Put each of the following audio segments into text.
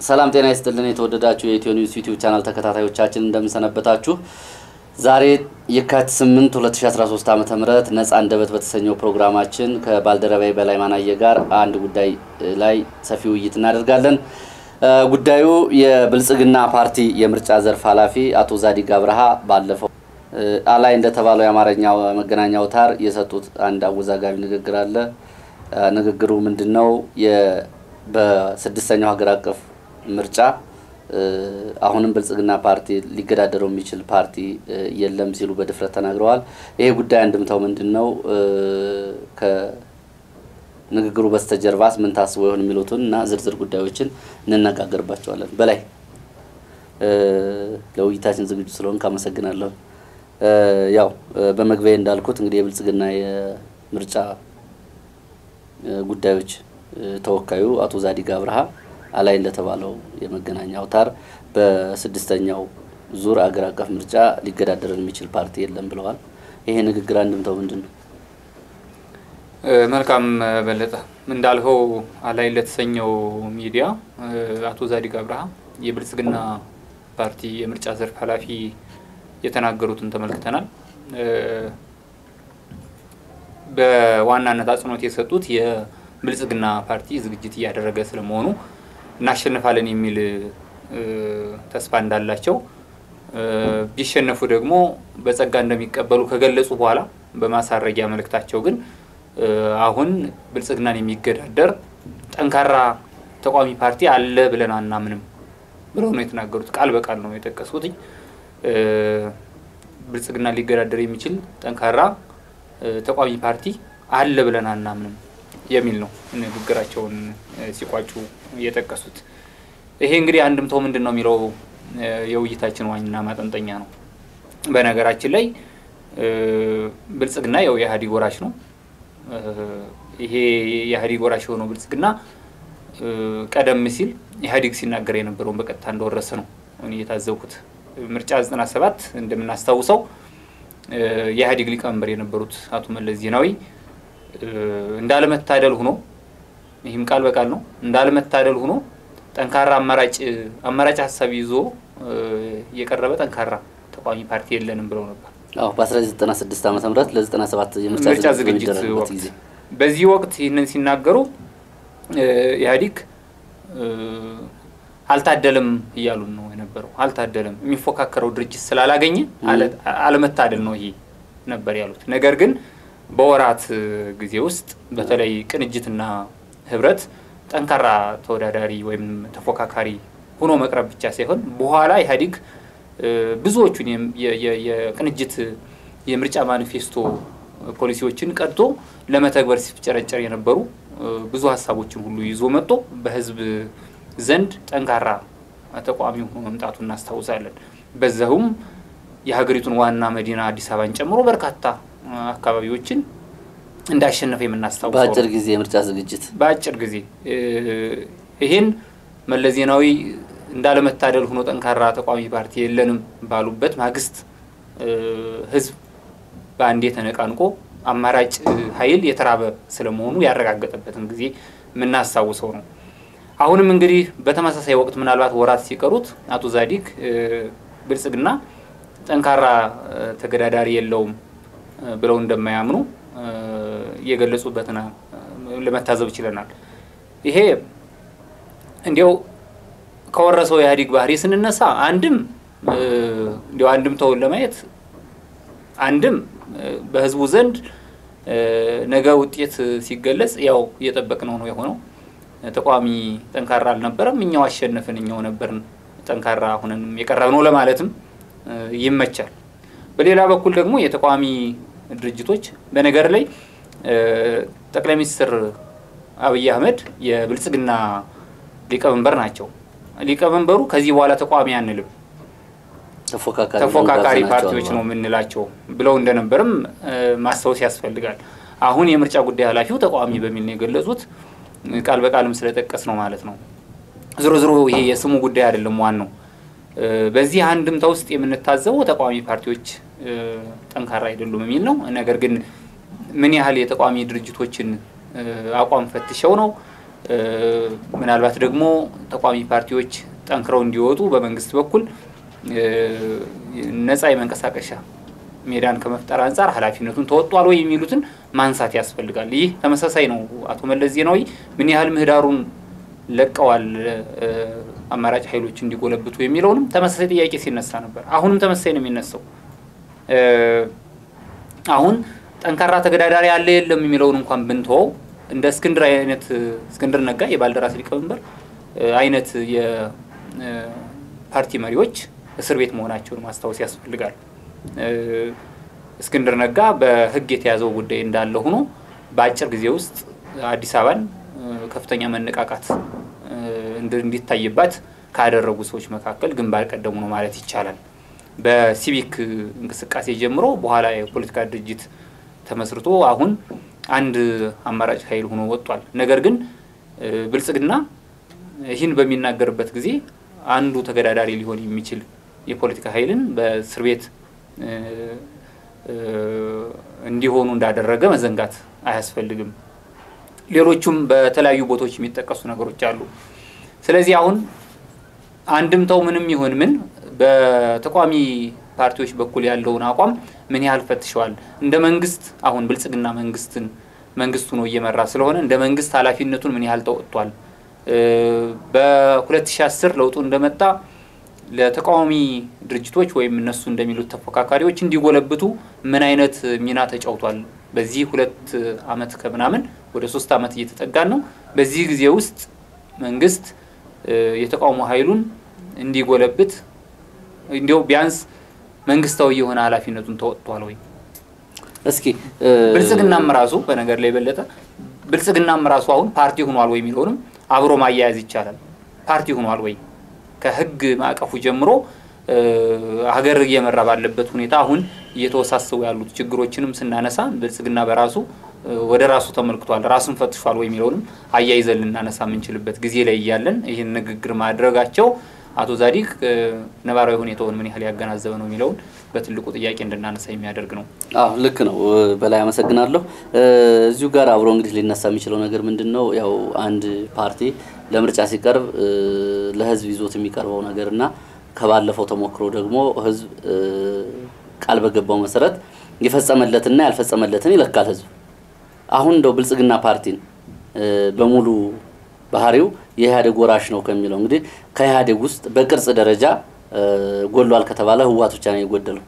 ሰላም ጤና ይስጥልን። የተወደዳችሁ የኢትዮ ኒውስ ዩቲዩብ ቻናል ተከታታዮቻችን እንደምንሰነበታችሁ። ዛሬ የካቲት 8 2013 ዓ ም ነጻ አንደበት በተሰኘው ፕሮግራማችን ከባልደረባይ በላይ ማናየ ጋር አንድ ጉዳይ ላይ ሰፊ ውይይት እናደርጋለን። ጉዳዩ የብልጽግና ፓርቲ የምርጫ ዘርፍ ኃላፊ አቶ ዛዲግ አብርሃ ባለፈው አላይ እንደተባለው የአማርኛ መገናኛ አውታር የሰጡት አንድ አወዛጋቢ ንግግር አለ። ንግግሩ ምንድን ነው? በስድስተኛው ሀገር አቀፍ ምርጫ አሁንም ብልጽግና ፓርቲ ሊገዳደረው የሚችል ፓርቲ የለም ሲሉ በድፍረት ተናግረዋል። ይሄ ጉዳይ አንድምታው ምንድን ነው? ከንግግሩ በስተጀርባስ ምን ታስቦ ይሆን የሚሉትን እና ዝርዝር ጉዳዮችን እንነጋገርባቸዋለን። በላይ ለውይይታችን ዝግጁ ስለሆን ካመሰግናለሁ። ያው በመግቢያ እንዳልኩት እንግዲህ የብልጽግና የምርጫ ጉዳዮች ተወካዩ አቶ ዛዲግ አብርሃ አላይ እንደተባለው የመገናኛ አውታር በስድስተኛው ዙር አገር አቀፍ ምርጫ ሊገዳደረን የሚችል ፓርቲ የለም ብለዋል። ይሄ ንግግር አንድምታው ምንድን ነው? መልካም በለጠ፣ እንዳልኸው አላይ ለተሰኘው ሚዲያ አቶ ዛዲግ አብርሃ የብልጽግና ፓርቲ የምርጫ ዘርፍ ኃላፊ የተናገሩትን ተመልክተናል። በዋናነት አጽንኦት የሰጡት የብልጽግና ፓርቲ ዝግጅት እያደረገ ስለመሆኑ እናሸንፋለን የሚል ተስፋ እንዳላቸው ቢሸነፉ ደግሞ በጸጋ እንደሚቀበሉ ከገለጹ በኋላ በማሳረጊያ መልእክታቸው ግን አሁን ብልጽግናን የሚገዳደር ጠንካራ ተቋሚ ፓርቲ አለ ብለን አናምንም ብለው ነው የተናገሩት። ቃል በቃል ነው የጠቀሱት። ብልጽግና ሊገዳደር የሚችል ጠንካራ ተቋሚ ፓርቲ አለ ብለን አናምንም የሚል ነው ንግግራቸውን ሲቋጩ የጠቀሱት። ይሄ እንግዲህ አንድምታው ምንድን ነው የሚለው የውይይታችን ዋና ማጠንጠኛ ነው። በነገራችን ላይ ብልጽግና ያው የኢህአዴግ ወራሽ ነው። ይሄ የኢህአዴግ ወራሽ የሆነው ብልጽግና ቀደም ሲል ኢህአዴግ ሲናገር የነበረውን በቀጥታ እንደወረሰ ነው እኔ የታዘብኩት። ምርጫ 97 እንደምናስታውሰው የኢህአዴግ ሊቀመንበር የነበሩት አቶ መለስ ዜናዊ እንዳለመታደል ሆኖ ይህም ቃል በቃል ነው እንዳለመታደል ሆኖ ጠንካራ አማራጭ አማራጭ ሀሳብ ይዞ የቀረበ ጠንካራ ተቋሚ ፓርቲ የለንም ብለው ነበር። አዎ በ1996 ዓ ም ለ97 ምርጫ ዝግጅት ወቅት በዚህ ወቅት ይህንን ሲናገሩ ኢህአዴግ አልታደለም እያሉን ነው የነበረው። አልታደለም የሚፎካከረው ድርጅት ስላላገኘ አለመታደል ነው ይሄ ነበር ያሉት። ነገር ግን በወራት ጊዜ ውስጥ በተለይ ቅንጅትና ህብረት ጠንካራ ተወዳዳሪ ወይም ተፎካካሪ ሆኖ መቅረብ ብቻ ሳይሆን በኋላ ኢህአዴግ ብዙዎቹን የቅንጅት የምርጫ ማኒፌስቶ ፖሊሲዎችን ቀድቶ ለመተግበር ሲፍጨረጨር የነበሩ ብዙ ሀሳቦችን ሁሉ ይዞ መጥቶ በህዝብ ዘንድ ጠንካራ ተቋሚ ሆኖ መምጣቱ እናስታውሳለን። በዛውም የሀገሪቱን ዋና መዲና አዲስ አበባን ጨምሮ በርካታ አካባቢዎችን እንዳሸነፈ የምናስታውሰው በአጭር ጊዜ የምርጫ ዝግጅት በአጭር ጊዜ ይህን መለስ ዜናዊ እንዳለመታደል ሆኖ ጠንካራ ተቋሚ ፓርቲ የለንም ባሉበት ማግስት ህዝብ በአንዴ ተነቃንቆ አማራጭ ኃይል የተራበ ስለመሆኑ ያረጋገጠበትን ጊዜ የምናስታውሰው ነው። አሁንም እንግዲህ በተመሳሳይ ወቅት ምናልባት ወራት ሲቀሩት አቶ ዛዲግ ብልጽግና ጠንካራ ተገዳዳሪ የለውም ብለው እንደማያምኑ የገለጹበትን ለመታዘብ ችለናል። ይሄ እንዲያው ከወረሰው ኢህአዴግ ባህሪ ስንነሳ አንድም እንዲያው አንድም ተውን ለማየት አንድም በህዝቡ ዘንድ ነገ ውጤት ሲገለጽ ያው እየጠበቅነው ነው የሆነው። ተቃዋሚ ጠንካራ አልነበረም፣ እኛው አሸነፍን፣ እኛው ነበርን ጠንካራ ሁነንም የቀረብነው ለማለትም ይመቻል። በሌላ በኩል ደግሞ የተቃዋሚ ድርጅቶች በነገር ላይ ጠቅላይ ሚኒስትር አብይ አህመድ የብልጽግና ሊቀመንበር ናቸው። ሊቀመንበሩ ከዚህ በኋላ ተቃዋሚ አንልም ተፎካካሪ ፓርቲዎች ነው የምንላቸው ብለው እንደነበርም ማስታወስ ያስፈልጋል። አሁን የምርጫ ጉዳይ ኃላፊው ተቃዋሚ በሚል ነው የገለጹት። ቃል በቃልም ስለጠቀስ ነው ማለት ነው። ዝሮ ዝሮ ይሄ የስሙ ጉዳይ አይደለም ዋናው። በዚህ አንድምታ ውስጥ የምንታዘበው ተቃዋሚ ፓርቲዎች ጠንካራ አይደሉም የሚል ነው። ነገር ግን ምን ያህል የተቃዋሚ ድርጅቶችን አቋም ፈትሸው ነው ምናልባት ደግሞ ተቋሚ ፓርቲዎች ጠንክረው እንዲወጡ በመንግስት በኩል ነፃ የመንቀሳቀሻ ሜዳን ከመፍጠር አንጻር ኃላፊነቱን ተወጧል ወይ የሚሉትን ማንሳት ያስፈልጋል። ይህ ተመሳሳይ ነው። አቶ መለስ ዜናዊ ምን ያህል ምህዳሩን ለቀዋል አማራጭ ኃይሎች እንዲጎለብቱ የሚለውንም ተመሳሳይ ጥያቄ ሲነሳ ነበር። አሁንም ተመሳሳይ ነው የሚነሳው። አሁን ጠንካራ ተገዳዳሪ አለ የለም የሚለውን እንኳን ብንተወው እንደ እስክንድር አይነት እስክንድር ነጋ የባልደራስ ሊቀመንበር አይነት የፓርቲ መሪዎች እስር ቤት መሆናቸውን ማስታወስ ያስፈልጋል። እስክንድር ነጋ በሕግ የተያዘው ጉዳይ እንዳለ ሆኖ በአጭር ጊዜ ውስጥ አዲስ አበባን ከፍተኛ መነቃቃት እንዲታይባት ካደረጉ ሰዎች መካከል ግንባር ቀደሙ ነው ማለት ይቻላል። በሲቪክ እንቅስቃሴ ጀምሮ በኋላ የፖለቲካ ድርጅት ተመስርቶ አሁን አንድ አማራጭ ኃይል ሆኖ ወጥቷል። ነገር ግን ብልጽግና ይህን በሚናገርበት ጊዜ አንዱ ተገዳዳሪ ሊሆን የሚችል የፖለቲካ ኃይልን በእስር ቤት እንዲሆኑ እንዳደረገ መዘንጋት አያስፈልግም። ሌሎቹም በተለያዩ ቦታዎች የሚጠቀሱ ነገሮች አሉ። ስለዚህ አሁን አንድምታው ምንም ይሁን ምን በተቃዋሚ ፓርቲዎች በኩል ያለውን አቋም ምን ያህል ፈትሸዋል? እንደ መንግስት አሁን ብልጽግና መንግስትን መንግስቱ ነው እየመራ ስለሆነ እንደ መንግስት ኃላፊነቱን ምን ያህል ተወጥቷል? በ2010 ለውጡ እንደመጣ ለተቃዋሚ ድርጅቶች ወይም እነሱ እንደሚሉት ተፎካካሪዎች እንዲጎለብቱ ምን አይነት ሚና ተጫውቷል? በዚህ ሁለት አመት ከምናምን ወደ ሶስት አመት እየተጠጋን ነው። በዚህ ጊዜ ውስጥ መንግስት የተቃውሞ ኃይሉን እንዲጎለብት እንዲያው ቢያንስ መንግስታዊ የሆነ ኃላፊነቱን ተወጥቷል ወይ? እስኪ ብልጽግናም ራሱ በነገር ላይ የበለጠ ብልጽግናም ራሱ አሁን ፓርቲ ሆኗል ወይ የሚለውንም አብሮ ማያያዝ ይቻላል። ፓርቲ ሆኗል ወይ ከህግ ማዕቀፉ ጀምሮ ሀገር እየመራ ባለበት ሁኔታ አሁን እየተወሳሰቡ ያሉት ችግሮችንም ስናነሳ ብልጽግና በራሱ ወደ ራሱ ተመልክቷል፣ ራሱን ፈትሿል ወይ የሚለውንም አያይዘን ልናነሳ የምንችልበት ጊዜ ላይ እያለን ይህን ንግግር ማድረጋቸው አቶ ዛዲግ ነባራዊ ሁኔታውን ምን ያህል ያገናዘበ ነው የሚለውን በትልቁ ጥያቄ እንድናነሳ የሚያደርግ ነው። አዎ ልክ ነው። በላይ አመሰግናለሁ። እዚሁ ጋር አብሮ እንግዲህ ሊነሳ የሚችለው ነገር ምንድን ነው? ያው አንድ ፓርቲ ለምርጫ ሲቀርብ ለህዝብ ይዞት የሚቀርበው ነገር እና ከባለፈው ተሞክሮ ደግሞ ህዝብ ቃል በገባው መሰረት የፈጸመለትና ያልፈጸመለትን ይለካል ህዝብ። አሁን እንደው ብልጽግና ፓርቲን በሙሉ ባህሪው የኢህአዴግ ወራሽ ነው ከሚለው እንግዲህ ከኢህአዴግ ውስጥ በቅርጽ ደረጃ ጎሏል ከተባለ ህወሓት ብቻ ነው የጎደለው።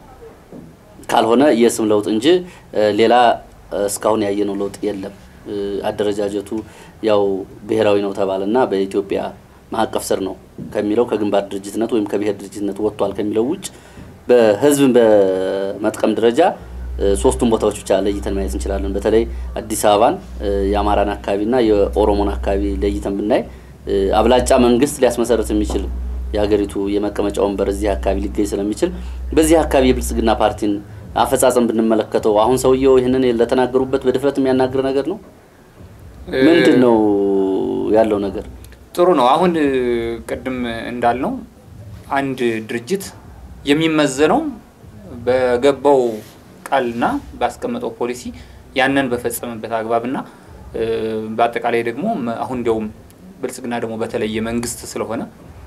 ካልሆነ የስም ለውጥ እንጂ ሌላ እስካሁን ያየነው ለውጥ የለም። አደረጃጀቱ ያው ብሔራዊ ነው ተባለና በኢትዮጵያ ማዕቀፍ ስር ነው ከሚለው ከግንባር ድርጅትነት ወይም ከብሔር ድርጅትነት ወጥቷል ከሚለው ውጭ በህዝብን በመጥቀም ደረጃ ሶስቱን ቦታዎች ብቻ ለይተን ማየት እንችላለን። በተለይ አዲስ አበባን የአማራን አካባቢና የኦሮሞን አካባቢ ለይተን ብናይ አብላጫ መንግስት ሊያስመሰረት የሚችል የሀገሪቱ የመቀመጫ ወንበር እዚህ አካባቢ ሊገኝ ስለሚችል በዚህ አካባቢ የብልጽግና ፓርቲን አፈጻጸም ብንመለከተው አሁን ሰውየው ይህንን ለተናገሩበት በድፍረት የሚያናግር ነገር ነው። ምንድን ነው ያለው ነገር? ጥሩ ነው። አሁን ቅድም እንዳልነው አንድ ድርጅት የሚመዘነው በገባው ቃልና ባስቀመጠው ፖሊሲ ያንን በፈጸመበት አግባብና በአጠቃላይ ደግሞ አሁን እንዲያውም ብልጽግና ደግሞ በተለየ መንግስት ስለሆነ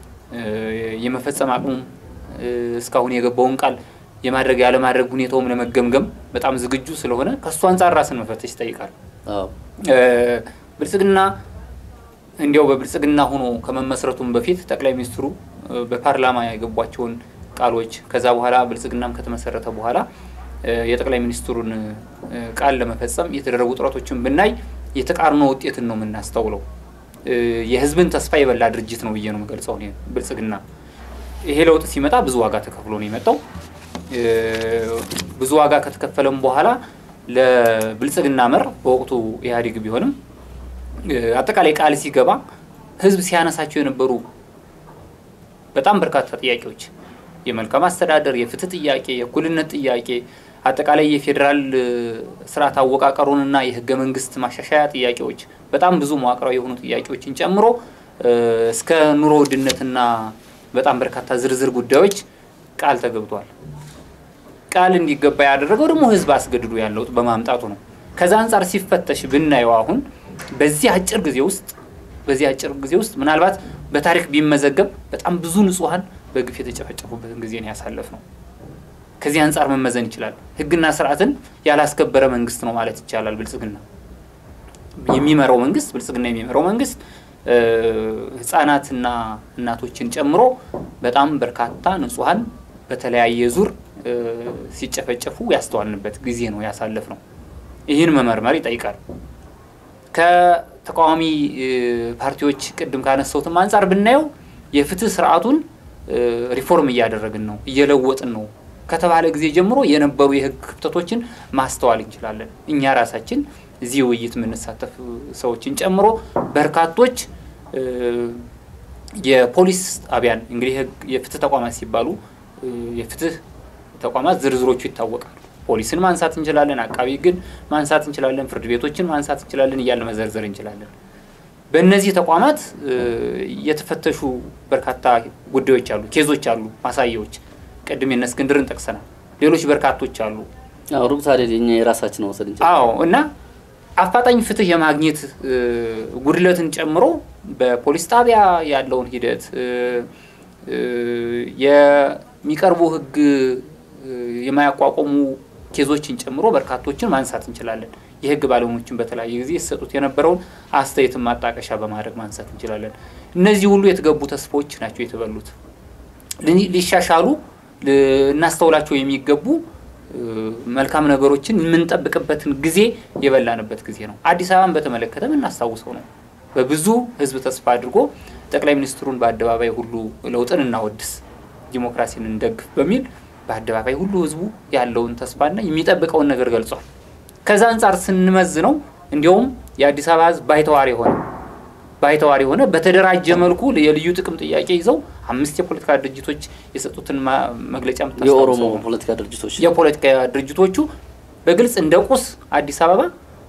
የመፈጸም አቅሙ እስካሁን የገባውን ቃል የማድረግ ያለማድረግ ሁኔታውም ለመገምገም በጣም ዝግጁ ስለሆነ ከእሱ አንጻር ራስን መፈተሽ ይጠይቃል። ብልጽግና እንዲያው በብልጽግና ሆኖ ከመመስረቱም በፊት ጠቅላይ ሚኒስትሩ በፓርላማ የገቧቸውን ቃሎች ከዛ በኋላ ብልጽግናም ከተመሰረተ በኋላ የጠቅላይ ሚኒስትሩን ቃል ለመፈጸም የተደረጉ ጥረቶችን ብናይ የተቃርኖ ውጤትን ነው የምናስተውለው። የህዝብን ተስፋ የበላ ድርጅት ነው ብዬ ነው የምገልጸው ብልጽግና። ይሄ ለውጥ ሲመጣ ብዙ ዋጋ ተከፍሎ ነው የመጣው። ብዙ ዋጋ ከተከፈለም በኋላ ለብልጽግና መር በወቅቱ ኢህአዴግ ቢሆንም አጠቃላይ ቃል ሲገባ ህዝብ ሲያነሳቸው የነበሩ በጣም በርካታ ጥያቄዎች የመልካም አስተዳደር፣ የፍትህ ጥያቄ፣ የእኩልነት ጥያቄ፣ አጠቃላይ የፌዴራል ስርዓት አወቃቀሩንና የህገ መንግስት ማሻሻያ ጥያቄዎች፣ በጣም ብዙ መዋቅራዊ የሆኑ ጥያቄዎችን ጨምሮ እስከ ኑሮ ውድነትና በጣም በርካታ ዝርዝር ጉዳዮች ቃል ተገብቷል። ቃል እንዲገባ ያደረገው ደግሞ ህዝብ አስገድዶ ያለው በማምጣቱ ነው። ከዛ አንጻር ሲፈተሽ ብናየው አሁን በዚህ አጭር ጊዜ ውስጥ በዚህ አጭር ጊዜ ውስጥ ምናልባት በታሪክ ቢመዘገብ በጣም ብዙ ንጹሐን በግፍ የተጨፈጨፉበትን ጊዜ ነው ያሳለፍ ነው። ከዚህ አንጻር መመዘን ይችላል። ህግና ስርዓትን ያላስከበረ መንግስት ነው ማለት ይቻላል። ብልጽግና የሚመራው መንግስት ብልጽግና የሚመራው መንግስት ህጻናትና እናቶችን ጨምሮ በጣም በርካታ ንጹሐን በተለያየ ዙር ሲጨፈጨፉ ያስተዋልንበት ጊዜ ነው ያሳለፍ ነው። ይህን መመርመር ይጠይቃል። ከተቃዋሚ ፓርቲዎች ቅድም ካነሳሁትም አንጻር ብናየው የፍትህ ስርዓቱን ሪፎርም እያደረግን ነው፣ እየለወጥን ነው ከተባለ ጊዜ ጀምሮ የነበሩ የህግ ክፍተቶችን ማስተዋል እንችላለን። እኛ ራሳችን እዚህ ውይይት የምንሳተፍ ሰዎችን ጨምሮ በርካቶች የፖሊስ ጣቢያን እንግዲህ የፍትህ ተቋማት ሲባሉ የፍትህ ተቋማት ዝርዝሮቹ ይታወቃሉ። ፖሊስን ማንሳት እንችላለን፣ አቃቢ ህግን ማንሳት እንችላለን፣ ፍርድ ቤቶችን ማንሳት እንችላለን እያልን መዘርዘር እንችላለን። በእነዚህ ተቋማት የተፈተሹ በርካታ ጉዳዮች አሉ፣ ኬዞች አሉ፣ ማሳያዎች ቅድም የእነ እስክንድርን ጠቅሰናል። ሌሎች በርካቶች አሉ። ሩቅ ታዲያ የኛ የራሳችን መውሰድ እንችላለን። አዎ እና አፋጣኝ ፍትህ የማግኘት ጉድለትን ጨምሮ በፖሊስ ጣቢያ ያለውን ሂደት የሚቀርቡ ህግ የማያቋቁሙ ኬዞችን ጨምሮ በርካቶችን ማንሳት እንችላለን። የህግ ባለሙያዎችን በተለያየ ጊዜ ሲሰጡት የነበረውን አስተያየትን ማጣቀሻ በማድረግ ማንሳት እንችላለን። እነዚህ ሁሉ የተገቡ ተስፋዎች ናቸው የተበሉት። ሊሻሻሉ ልናስተውላቸው የሚገቡ መልካም ነገሮችን የምንጠብቅበትን ጊዜ የበላንበት ጊዜ ነው። አዲስ አበባን በተመለከተ የምናስታውሰው ነው። በብዙ ህዝብ ተስፋ አድርጎ ጠቅላይ ሚኒስትሩን በአደባባይ ሁሉ ለውጥን እናወድስ፣ ዲሞክራሲን እንደግፍ በሚል በአደባባይ ሁሉ ህዝቡ ያለውን ተስፋና የሚጠብቀውን ነገር ገልጿል። ከዛ አንጻር ስንመዝነው እንዲያውም የአዲስ አበባ ህዝብ ባይተዋር የሆነ ባይተዋር የሆነ በተደራጀ መልኩ የልዩ ጥቅም ጥያቄ ይዘው አምስት የፖለቲካ ድርጅቶች የሰጡትን መግለጫ የኦሮሞ ፖለቲካ ድርጅቶች የፖለቲካ ድርጅቶቹ በግልጽ እንደ ቁስ አዲስ አበባ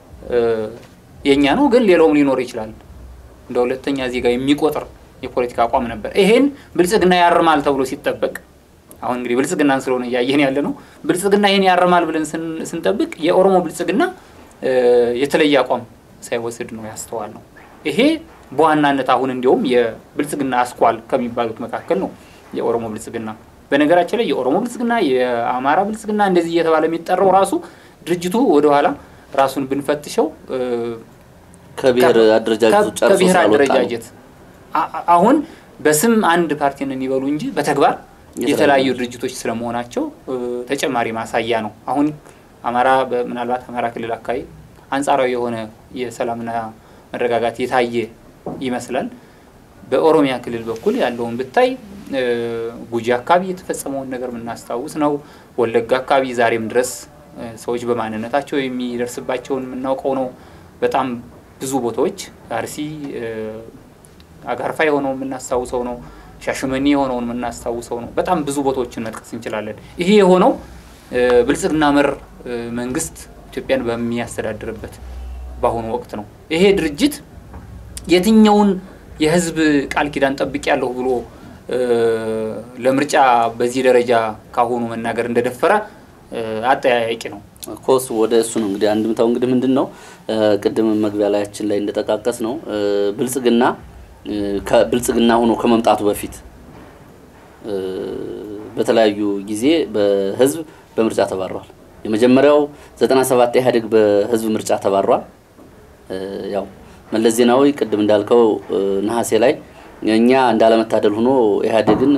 የእኛ ነው፣ ግን ሌላውም ሊኖር ይችላል እንደ ሁለተኛ ዜጋ የሚቆጥር የፖለቲካ አቋም ነበር። ይሄን ብልጽግና ያርማል ተብሎ ሲጠበቅ አሁን እንግዲህ ብልጽግናን ስለሆነ እያየን ያለ ነው። ብልጽግና ይሄን ያርማል ብለን ስንጠብቅ የኦሮሞ ብልጽግና የተለየ አቋም ሳይወስድ ነው ያስተዋል ነው። ይሄ በዋናነት አሁን እንዲያውም የብልጽግና አስኳል ከሚባሉት መካከል ነው የኦሮሞ ብልጽግና። በነገራችን ላይ የኦሮሞ ብልጽግና፣ የአማራ ብልጽግና እንደዚህ እየተባለ የሚጠራው ራሱ ድርጅቱ ወደኋላ ራሱን ብንፈትሸው ከብሔር አደረጃጀቱ ጨርሶ ከብሔር ስላልወጣ ነው። አደረጃጀት አሁን በስም አንድ ፓርቲንን ይበሉ እንጂ በተግባር የተለያዩ ድርጅቶች ስለመሆናቸው ተጨማሪ ማሳያ ነው። አሁን አማራ ምናልባት አማራ ክልል አካባቢ አንጻራዊ የሆነ የሰላምና መረጋጋት የታየ ይመስላል። በኦሮሚያ ክልል በኩል ያለውን ብታይ ጉጂ አካባቢ የተፈጸመውን ነገር የምናስታውስ ነው። ወለጋ አካባቢ ዛሬም ድረስ ሰዎች በማንነታቸው የሚደርስባቸውን የምናውቀው ነው። በጣም ብዙ ቦታዎች አርሲ አጋርፋ የሆነው የምናስታውሰው ነው። ሻሸመኔ የሆነውን የምናስታውሰው ነው። በጣም ብዙ ቦታዎችን መጥቀስ እንችላለን። ይሄ የሆነው ብልጽግና መር መንግስት ኢትዮጵያን በሚያስተዳድርበት በአሁኑ ወቅት ነው። ይሄ ድርጅት የትኛውን የህዝብ ቃል ኪዳን ጠብቅ ያለሁ ብሎ ለምርጫ በዚህ ደረጃ ካሁኑ መናገር እንደደፈረ አጠያያቂ ነው። ኮስ ወደ እሱ ነው እንግዲህ አንድምታው እንግዲህ ምንድን ነው ቅድም መግቢያ ላያችን ላይ እንደጠቃቀስ ነው ብልጽግና ከብልጽግና ሆኖ ከመምጣቱ በፊት በተለያዩ ጊዜ በህዝብ በምርጫ ተባሯል። የመጀመሪያው 97 ኢህአዴግ በህዝብ ምርጫ ተባሯል። ያው መለስ ዜናዊ ቅድም እንዳልከው ነሐሴ ላይ እኛ እንዳለመታደል ሆኖ ኢህአዴግን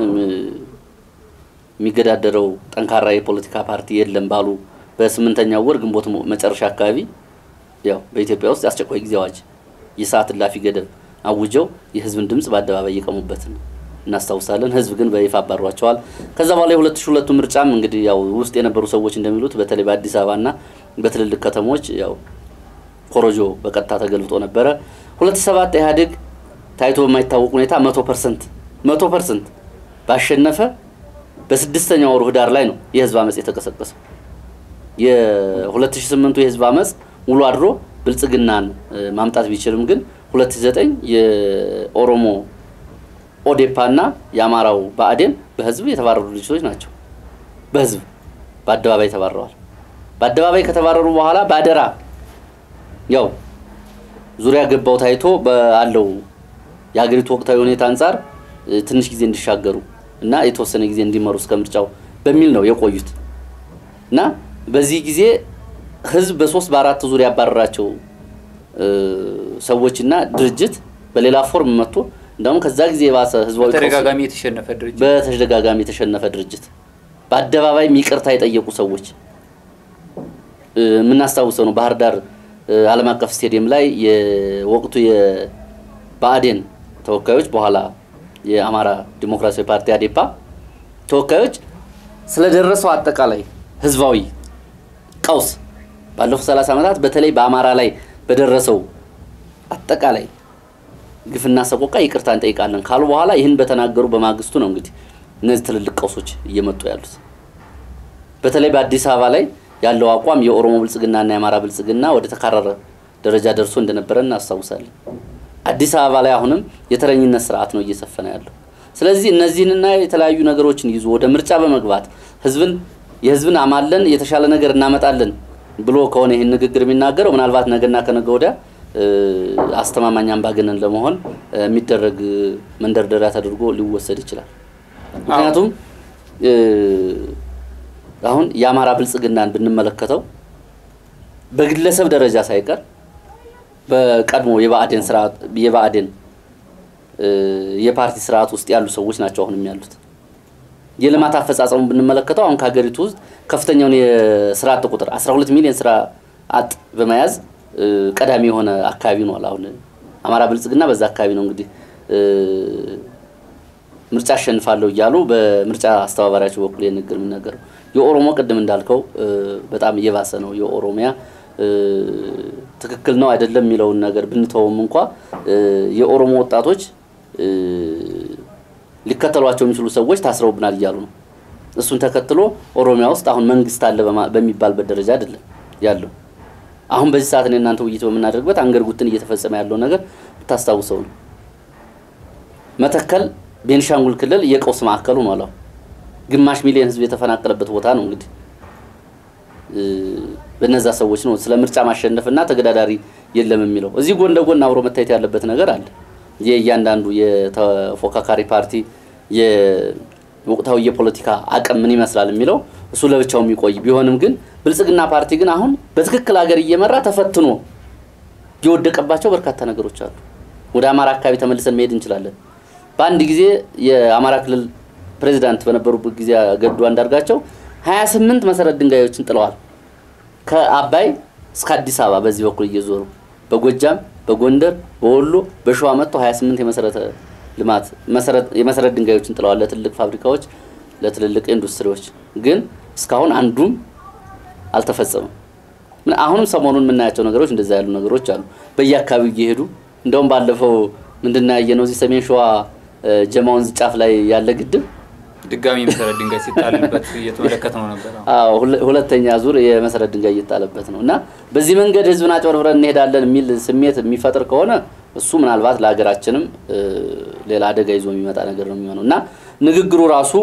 የሚገዳደረው ጠንካራ የፖለቲካ ፓርቲ የለም ባሉ በስምንተኛው ወር ግንቦት መጨረሻ አካባቢ ያው በኢትዮጵያ ውስጥ የአስቸኳይ ጊዜ አዋጅ የሰዓት እላፊ ገደብ አውጀው የህዝብን ድምጽ በአደባባይ የቀሙበትን እናስታውሳለን። ህዝብ ግን በይፋ አባሯቸዋል። ከዛ በኋላ የሁለት ሺህ ሁለቱ ምርጫም እንግዲህ ያው ውስጥ የነበሩ ሰዎች እንደሚሉት በተለይ በአዲስ አበባና በትልልቅ ከተሞች ያው ኮረጆ በቀጥታ ተገልብጦ ነበረ። ሁለት ሺህ ሰባት ኢህአዴግ ታይቶ በማይታወቅ ሁኔታ መቶ ፐርሰንት መቶ ፐርሰንት ባሸነፈ በስድስተኛው ወሩ ህዳር ላይ ነው የህዝብ አመፅ የተቀሰቀሰው። የ2008ቱ የህዝብ አመፅ ውሎ አድሮ ብልጽግናን ማምጣት ቢችልም ግን 2009 የኦሮሞ ኦዴፓ እና የአማራው ብአዴን በህዝብ የተባረሩ ድርጅቶች ናቸው። በህዝብ በአደባባይ ተባረዋል። በአደባባይ ከተባረሩ በኋላ በአደራ ያው ዙሪያ ገባው ታይቶ ባለው የሀገሪቱ ወቅታዊ ሁኔታ አንጻር ትንሽ ጊዜ እንዲሻገሩ እና የተወሰነ ጊዜ እንዲመሩ እስከ ምርጫው በሚል ነው የቆዩት እና በዚህ ጊዜ ህዝብ በሶስት በአራት ዙር ያባረራቸው ሰዎችና ድርጅት በሌላ ፎርም መጥቶ እንደውም ከዛ ጊዜ የባሰ ህዝባዊ በተደጋጋሚ የተሸነፈ ድርጅት በተደጋጋሚ የተሸነፈ ድርጅት በአደባባይ ይቅርታ የጠየቁ ሰዎች የምናስታውሰው ነው። ባህር ዳር ዓለም አቀፍ ስቴዲየም ላይ የወቅቱ የብአዴን ተወካዮች በኋላ የአማራ ዲሞክራሲያዊ ፓርቲ አዴፓ ተወካዮች ስለደረሰው አጠቃላይ ህዝባዊ ቀውስ ባለፉት 30 ዓመታት በተለይ በአማራ ላይ በደረሰው አጠቃላይ ግፍና ሰቆቃ ይቅርታ እንጠይቃለን ካሉ በኋላ ይህን በተናገሩ በማግስቱ ነው እንግዲህ እነዚህ ትልልቅ ቀውሶች እየመጡ ያሉት። በተለይ በአዲስ አበባ ላይ ያለው አቋም የኦሮሞ ብልጽግናና የአማራ ብልጽግና ወደ ተካረረ ደረጃ ደርሶ እንደነበረ እናስታውሳለን። አዲስ አበባ ላይ አሁንም የተረኝነት ስርዓት ነው እየሰፈነ ያለው። ስለዚህ እነዚህንና የተለያዩ ነገሮችን ይዞ ወደ ምርጫ በመግባት ህዝብን የህዝብን አማለን የተሻለ ነገር እናመጣለን ብሎ ከሆነ ይህን ንግግር የሚናገረው ምናልባት ነገና ከነገ ወዲያ አስተማማኝ አምባገነን ለመሆን የሚደረግ መንደርደሪያ ተደርጎ ሊወሰድ ይችላል። ምክንያቱም አሁን የአማራ ብልጽግናን ብንመለከተው በግለሰብ ደረጃ ሳይቀር በቀድሞ የብአዴን ስርዓት የብአዴን የፓርቲ ስርዓት ውስጥ ያሉ ሰዎች ናቸው አሁንም ያሉት። የልማት አፈጻጸሙ ብንመለከተው አሁን ከሀገሪቱ ውስጥ ከፍተኛውን የስራ አጥ ቁጥር 12 ሚሊዮን ስራ አጥ በመያዝ ቀዳሚ የሆነ አካባቢ ነው። አሁን አማራ ብልጽግና በዛ አካባቢ ነው እንግዲህ ምርጫ አሸንፋለሁ እያሉ በምርጫ አስተባባሪያቸው በኩል የንግግር የሚነገረው። የኦሮሞ ቅድም እንዳልከው በጣም እየባሰ ነው። የኦሮሚያ ትክክል ነው አይደለም የሚለውን ነገር ብንተውም እንኳ የኦሮሞ ወጣቶች ሊከተሏቸው የሚችሉ ሰዎች ታስረውብናል እያሉ ነው። እሱን ተከትሎ ኦሮሚያ ውስጥ አሁን መንግስት አለ በሚባልበት ደረጃ አይደለም ያለው። አሁን በዚህ ሰዓት እኔ እናንተ ውይይት በምናደርግበት አንገር ጉትን እየተፈጸመ ያለው ነገር ብታስታውሰው ነው። መተከል ቤንሻንጉል ክልል የቀውስ ማዕከሉ ነው። ግማሽ ሚሊዮን ህዝብ የተፈናቀለበት ቦታ ነው። እንግዲህ በነዛ ሰዎች ነው ስለ ምርጫ ማሸነፍና ተገዳዳሪ የለም የሚለው። እዚህ ጎን ለጎን አብሮ መታየት ያለበት ነገር አለ። የእያንዳንዱ የተፎካካሪ ፓርቲ የወቅታዊ የፖለቲካ አቅም ምን ይመስላል የሚለው እሱ ለብቻው የሚቆይ ቢሆንም ግን ብልጽግና ፓርቲ ግን አሁን በትክክል ሀገር እየመራ ተፈትኖ የወደቀባቸው በርካታ ነገሮች አሉ። ወደ አማራ አካባቢ ተመልሰን መሄድ እንችላለን። በአንድ ጊዜ የአማራ ክልል ፕሬዚዳንት በነበሩበት ጊዜ ገዱ አንዳርጋቸው 28 መሰረት ድንጋዮችን ጥለዋል። ከአባይ እስከ አዲስ አበባ በዚህ በኩል እየዞሩ በጎጃም፣ በጎንደር፣ በወሎ፣ በሸዋ መጥቶ 28 የመሰረተ ልማት የመሰረት ድንጋዮችን ጥለዋል ለትልቅ ፋብሪካዎች፣ ለትልልቅ ኢንዱስትሪዎች። ግን እስካሁን አንዱም አልተፈጸመም። አሁንም ሰሞኑን የምናያቸው ነገሮች እንደዛ ያሉ ነገሮች አሉ። በየአካባቢው እየሄዱ እንደውም ባለፈው ምንድን ነው ያየነው እዚህ ሰሜን ሸዋ ጀማ ወንዝ ጫፍ ላይ ያለ ግድብ ድጋሚ መሰረት ድንጋይ ሲጣልበት እየተመለከት ነው ነበር። አዎ ሁለተኛ ዙር የመሰረት ድንጋይ እየጣለበት ነው እና በዚህ መንገድ ህዝብን አጭበርብረን እንሄዳለን የሚል ስሜት የሚፈጥር ከሆነ እሱ ምናልባት ለሀገራችንም ሌላ አደጋ ይዞ የሚመጣ ነገር ነው የሚሆነው እና ንግግሩ ራሱ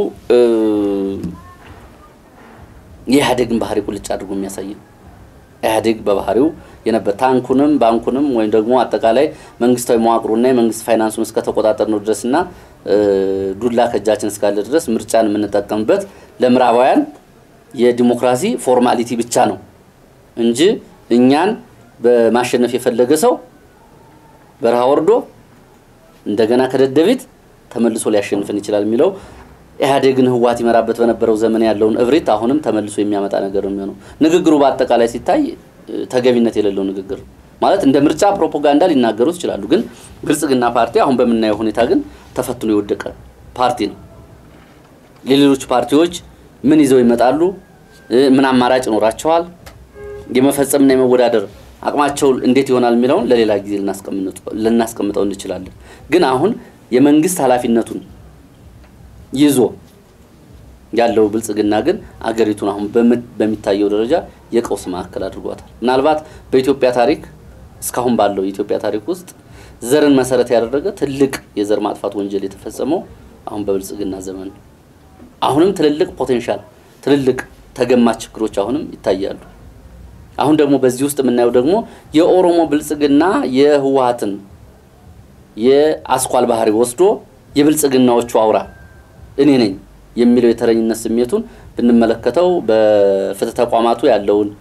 የኢህአዴግን ባህሪ ቁልጭ አድርጎ የሚያሳይ ነው። ኢህአዴግ በባህሪው የነበር ታንኩንም ባንኩንም ወይም ደግሞ አጠቃላይ መንግስታዊ መዋቅሩና የመንግስት ፋይናንሱን እስከተቆጣጠር ነው ድረስና ዱላ ከእጃችን እስካለ ድረስ ምርጫን የምንጠቀምበት ለምዕራባውያን የዲሞክራሲ ፎርማሊቲ ብቻ ነው እንጂ እኛን በማሸነፍ የፈለገ ሰው በረሃ ወርዶ እንደገና ከደደቢት ተመልሶ ሊያሸንፍን ይችላል የሚለው ኢህአዴግን ህዋት ይመራበት በነበረው ዘመን ያለውን እብሪት አሁንም ተመልሶ የሚያመጣ ነገር ነው የሚሆነው። ንግግሩ በአጠቃላይ ሲታይ ተገቢነት የሌለው ንግግር ማለት እንደ ምርጫ ፕሮፓጋንዳ ሊናገሩት ይችላሉ። ግን ብልጽግና ፓርቲ አሁን በምናየው ሁኔታ ግን ተፈትኖ የወደቀ ፓርቲ ነው። የሌሎች ፓርቲዎች ምን ይዘው ይመጣሉ? ምን አማራጭ ይኖራቸዋል? የመፈጸምና የመወዳደር አቅማቸው እንዴት ይሆናል የሚለውን ለሌላ ጊዜ ልናስቀምጠው እንችላለን። ግን አሁን የመንግስት ኃላፊነቱን ይዞ ያለው ብልጽግና ግን አገሪቱን አሁን በሚታየው ደረጃ የቀውስ ማዕከል አድርጓታል። ምናልባት በኢትዮጵያ ታሪክ እስካሁን ባለው የኢትዮጵያ ታሪክ ውስጥ ዘርን መሰረት ያደረገ ትልቅ የዘር ማጥፋት ወንጀል የተፈጸመው አሁን በብልጽግና ዘመን ነው። አሁንም ትልልቅ ፖቴንሻል ትልልቅ ተገማች ችግሮች አሁንም ይታያሉ። አሁን ደግሞ በዚህ ውስጥ የምናየው ደግሞ የኦሮሞ ብልጽግና የህወሀትን የአስኳል ባህሪ ወስዶ የብልጽግናዎቹ አውራ እኔ ነኝ የሚለው የተረኝነት ስሜቱን ብንመለከተው በፍትህ ተቋማቱ ያለውን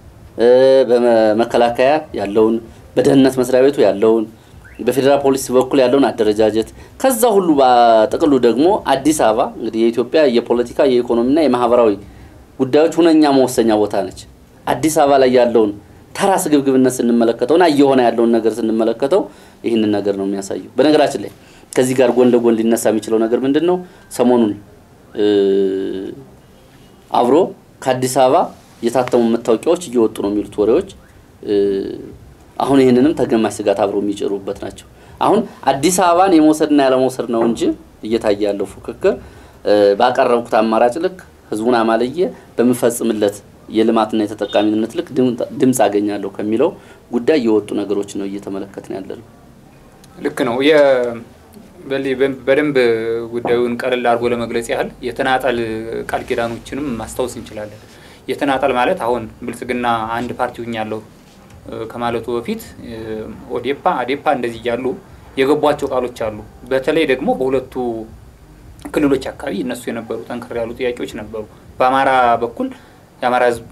በመከላከያ ያለውን በደህንነት መስሪያ ቤቱ ያለውን በፌዴራል ፖሊስ በኩል ያለውን አደረጃጀት ከዛ ሁሉ በጥቅሉ ደግሞ አዲስ አበባ እንግዲህ የኢትዮጵያ የፖለቲካ የኢኮኖሚና የማህበራዊ ጉዳዮች ሁነኛ መወሰኛ ቦታ ነች። አዲስ አበባ ላይ ያለውን ተራ ስግብግብነት ስንመለከተውና እየሆነ ያለውን ነገር ስንመለከተው ይህንን ነገር ነው የሚያሳየው። በነገራችን ላይ ከዚህ ጋር ጎን ለጎን ሊነሳ የሚችለው ነገር ምንድን ነው? ሰሞኑን አብሮ ከአዲስ አበባ የታተሙ መታወቂያዎች እየወጡ ነው የሚሉት ወሬዎች አሁን ይህንንም ተገማሽ ስጋት አብሮ የሚጭሩበት ናቸው። አሁን አዲስ አበባን የመውሰድና ያለመውሰድ ነው እንጂ እየታየ ያለው ፉክክር ባቀረብኩት አማራጭ ልክ ህዝቡን አማልዬ በምፈጽምለት የልማትና የተጠቃሚነት ልክ ድምፅ አገኛለሁ ከሚለው ጉዳይ የወጡ ነገሮች ነው እየተመለከትን ያለ ነው። ልክ ነው። በደንብ ጉዳዩን ቀለል አድርጎ ለመግለጽ ያህል የተናጠል ቃል ኪዳኖችንም ማስታወስ እንችላለን። የተናጠል ማለት አሁን ብልጽግና አንድ ፓርቲ ሁኛለሁ ከማለቱ በፊት ኦዴፓ፣ አዴፓ እንደዚህ እያሉ የገቧቸው ቃሎች አሉ። በተለይ ደግሞ በሁለቱ ክልሎች አካባቢ እነሱ የነበሩ ጠንከር ያሉ ጥያቄዎች ነበሩ። በአማራ በኩል የአማራ ህዝብ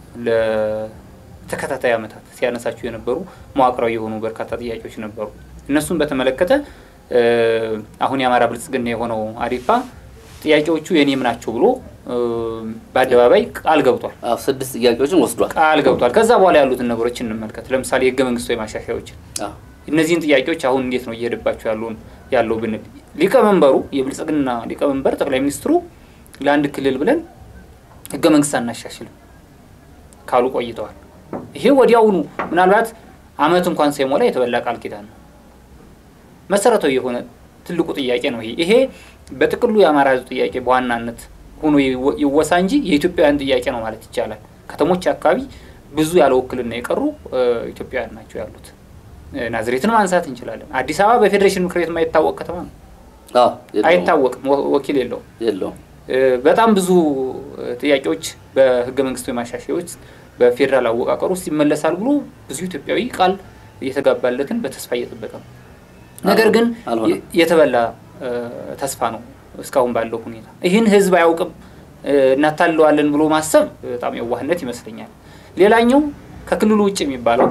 ለተከታታይ ዓመታት ሲያነሳቸው የነበሩ መዋቅራዊ የሆኑ በርካታ ጥያቄዎች ነበሩ። እነሱን በተመለከተ አሁን የአማራ ብልጽግና የሆነው አዴፓ ጥያቄዎቹ የኔም ናቸው ብሎ በአደባባይ ቃል ገብቷል። ስድስት ጥያቄዎችን ወስዷል፣ ቃል ገብቷል። ከዛ በኋላ ያሉትን ነገሮች እንመልከት። ለምሳሌ የህገ መንግስታዊ ማሻሻያዎችን እነዚህን ጥያቄዎች አሁን እንዴት ነው እየሄደባቸው ያለውን ያለው ብንል ሊቀመንበሩ የብልጽግና ሊቀመንበር ጠቅላይ ሚኒስትሩ ለአንድ ክልል ብለን ህገ መንግስት አናሻሽልም ካሉ ቆይተዋል። ይሄ ወዲያውኑ ምናልባት አመት እንኳን ሳይሞላ የተበላ ቃል ኪዳን ነው። መሰረታዊ የሆነ ትልቁ ጥያቄ ነው። ይሄ ይሄ በጥቅሉ የአማራ ህዝብ ጥያቄ በዋናነት ሆኖ ይወሳ እንጂ የኢትዮጵያውያን ጥያቄ ነው ማለት ይቻላል። ከተሞች አካባቢ ብዙ ያለ ውክልና የቀሩ ኢትዮጵያውያን ናቸው ያሉት። ናዝሬትን ማንሳት እንችላለን። አዲስ አበባ በፌዴሬሽን ምክር ቤት የማይታወቅ ከተማ ነው። አይታወቅም፣ ወኪል የለውም የለውም። በጣም ብዙ ጥያቄዎች በህገ መንግስታዊ ማሻሻያዎች በፌዴራል አወቃቀር ውስጥ ይመለሳል ብሎ ብዙ ኢትዮጵያዊ ቃል እየተጋባለትን በተስፋ እየጠበቀ ነው። ነገር ግን የተበላ ተስፋ ነው እስካሁን ባለው ሁኔታ። ይህን ህዝብ አያውቅም፣ እናታለዋለን ብሎ ማሰብ በጣም የዋህነት ይመስለኛል። ሌላኛው ከክልሉ ውጭ የሚባለው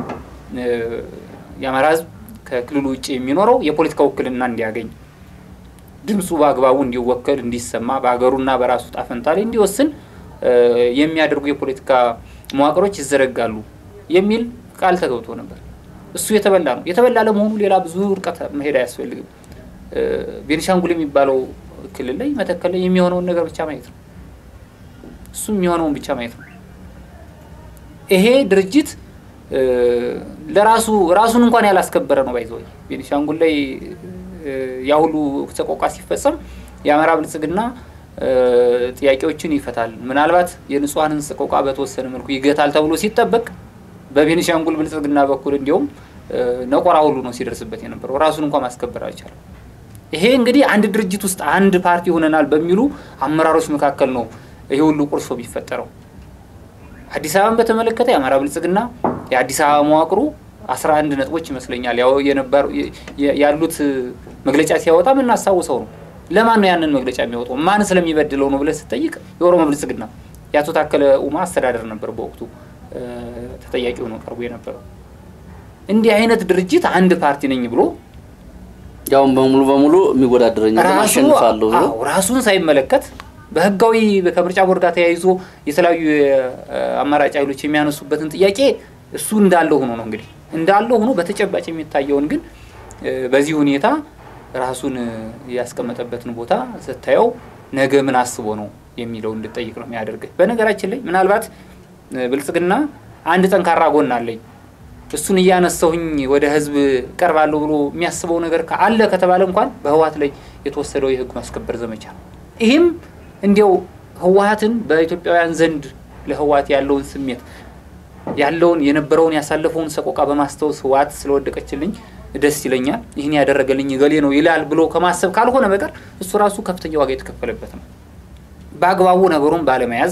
የአማራ ህዝብ ከክልሉ ውጭ የሚኖረው የፖለቲካ ውክልና እንዲያገኝ ድምፁ በአግባቡ እንዲወከል እንዲሰማ በሀገሩና በራሱ ጣፈንታ ላይ እንዲወስን የሚያደርጉ የፖለቲካ መዋቅሮች ይዘረጋሉ የሚል ቃል ተገብቶ ነበር። እሱ የተበላ ነው። የተበላ ለመሆኑ ሌላ ብዙ ርቀት መሄድ አያስፈልግም። ቤኒሻንጉል የሚባለው ክልል ላይ መተከል ላይ የሚሆነውን ነገር ብቻ ማየት ነው። እሱ የሚሆነውን ብቻ ማየት ነው። ይሄ ድርጅት ለራሱ ራሱን እንኳን ያላስከበረ ነው። ባይዘ ቤኒሻንጉል ላይ ያ ሁሉ ሰቆቃ ሲፈጸም የአማራ ብልጽግና ጥያቄዎችን ይፈታል፣ ምናልባት የንጹሐንን ሰቆቃ በተወሰነ መልኩ ይገታል ተብሎ ሲጠበቅ በቤኒሻንጉል ብልጽግና በኩል እንዲሁም ነቆራ ሁሉ ነው ሲደርስበት የነበረው። ራሱን እንኳን ማስከበር አልቻለም። ይሄ እንግዲህ አንድ ድርጅት ውስጥ አንድ ፓርቲ ሆነናል በሚሉ አመራሮች መካከል ነው ይሄ ሁሉ ቁርሾ የሚፈጠረው። አዲስ አበባን በተመለከተ የአማራ ብልጽግና የአዲስ አበባ መዋቅሩ አስራ አንድ ነጥቦች ይመስለኛል ያው የነበሩ ያሉት መግለጫ ሲያወጣ የምናስታውሰው ነው። ለማን ነው ያንን መግለጫ የሚያወጣው? ማን ስለሚበድለው ነው ብለህ ስትጠይቅ የኦሮሞ ብልጽግና የአቶ ታከለ ኡማ አስተዳደር ነበር በወቅቱ ተጠያቂ ሆኖ ቀርቦ የነበረው። እንዲህ አይነት ድርጅት አንድ ፓርቲ ነኝ ብሎ ያውም በሙሉ በሙሉ የሚወዳደረኝ አሸንፋለሁ ብሎ ራሱን ሳይመለከት በህጋዊ ከምርጫ ቦርድ ጋር ተያይዞ የተለያዩ አማራጭ ኃይሎች የሚያነሱበትን ጥያቄ እሱ እንዳለ ሆኖ ነው እንግዲህ እንዳለ ሆኖ በተጨባጭ የሚታየውን ግን በዚህ ሁኔታ ራሱን ያስቀመጠበትን ቦታ ስታየው ነገ ምን አስቦ ነው የሚለው እንድጠይቅ ነው የሚያደርግህ። በነገራችን ላይ ምናልባት ብልጽግና አንድ ጠንካራ ጎን አለኝ እሱን እያነሳሁኝ ወደ ህዝብ ቀርባለሁ ብሎ የሚያስበው ነገር አለ ከተባለ እንኳን በህወሀት ላይ የተወሰደው የህግ ማስከበር ዘመቻ ነው። ይህም እንዲያው ህወሀትን በኢትዮጵያውያን ዘንድ ለህወሀት ያለውን ስሜት ያለውን የነበረውን ያሳለፈውን ሰቆቃ በማስታወስ ህወሀት ስለወደቀችልኝ ደስ ይለኛል፣ ይህን ያደረገልኝ ገሌ ነው ይላል ብሎ ከማሰብ ካልሆነ በቀር እሱ ራሱ ከፍተኛ ዋጋ የተከፈለበት ነው። በአግባቡ ነገሩን ባለመያዝ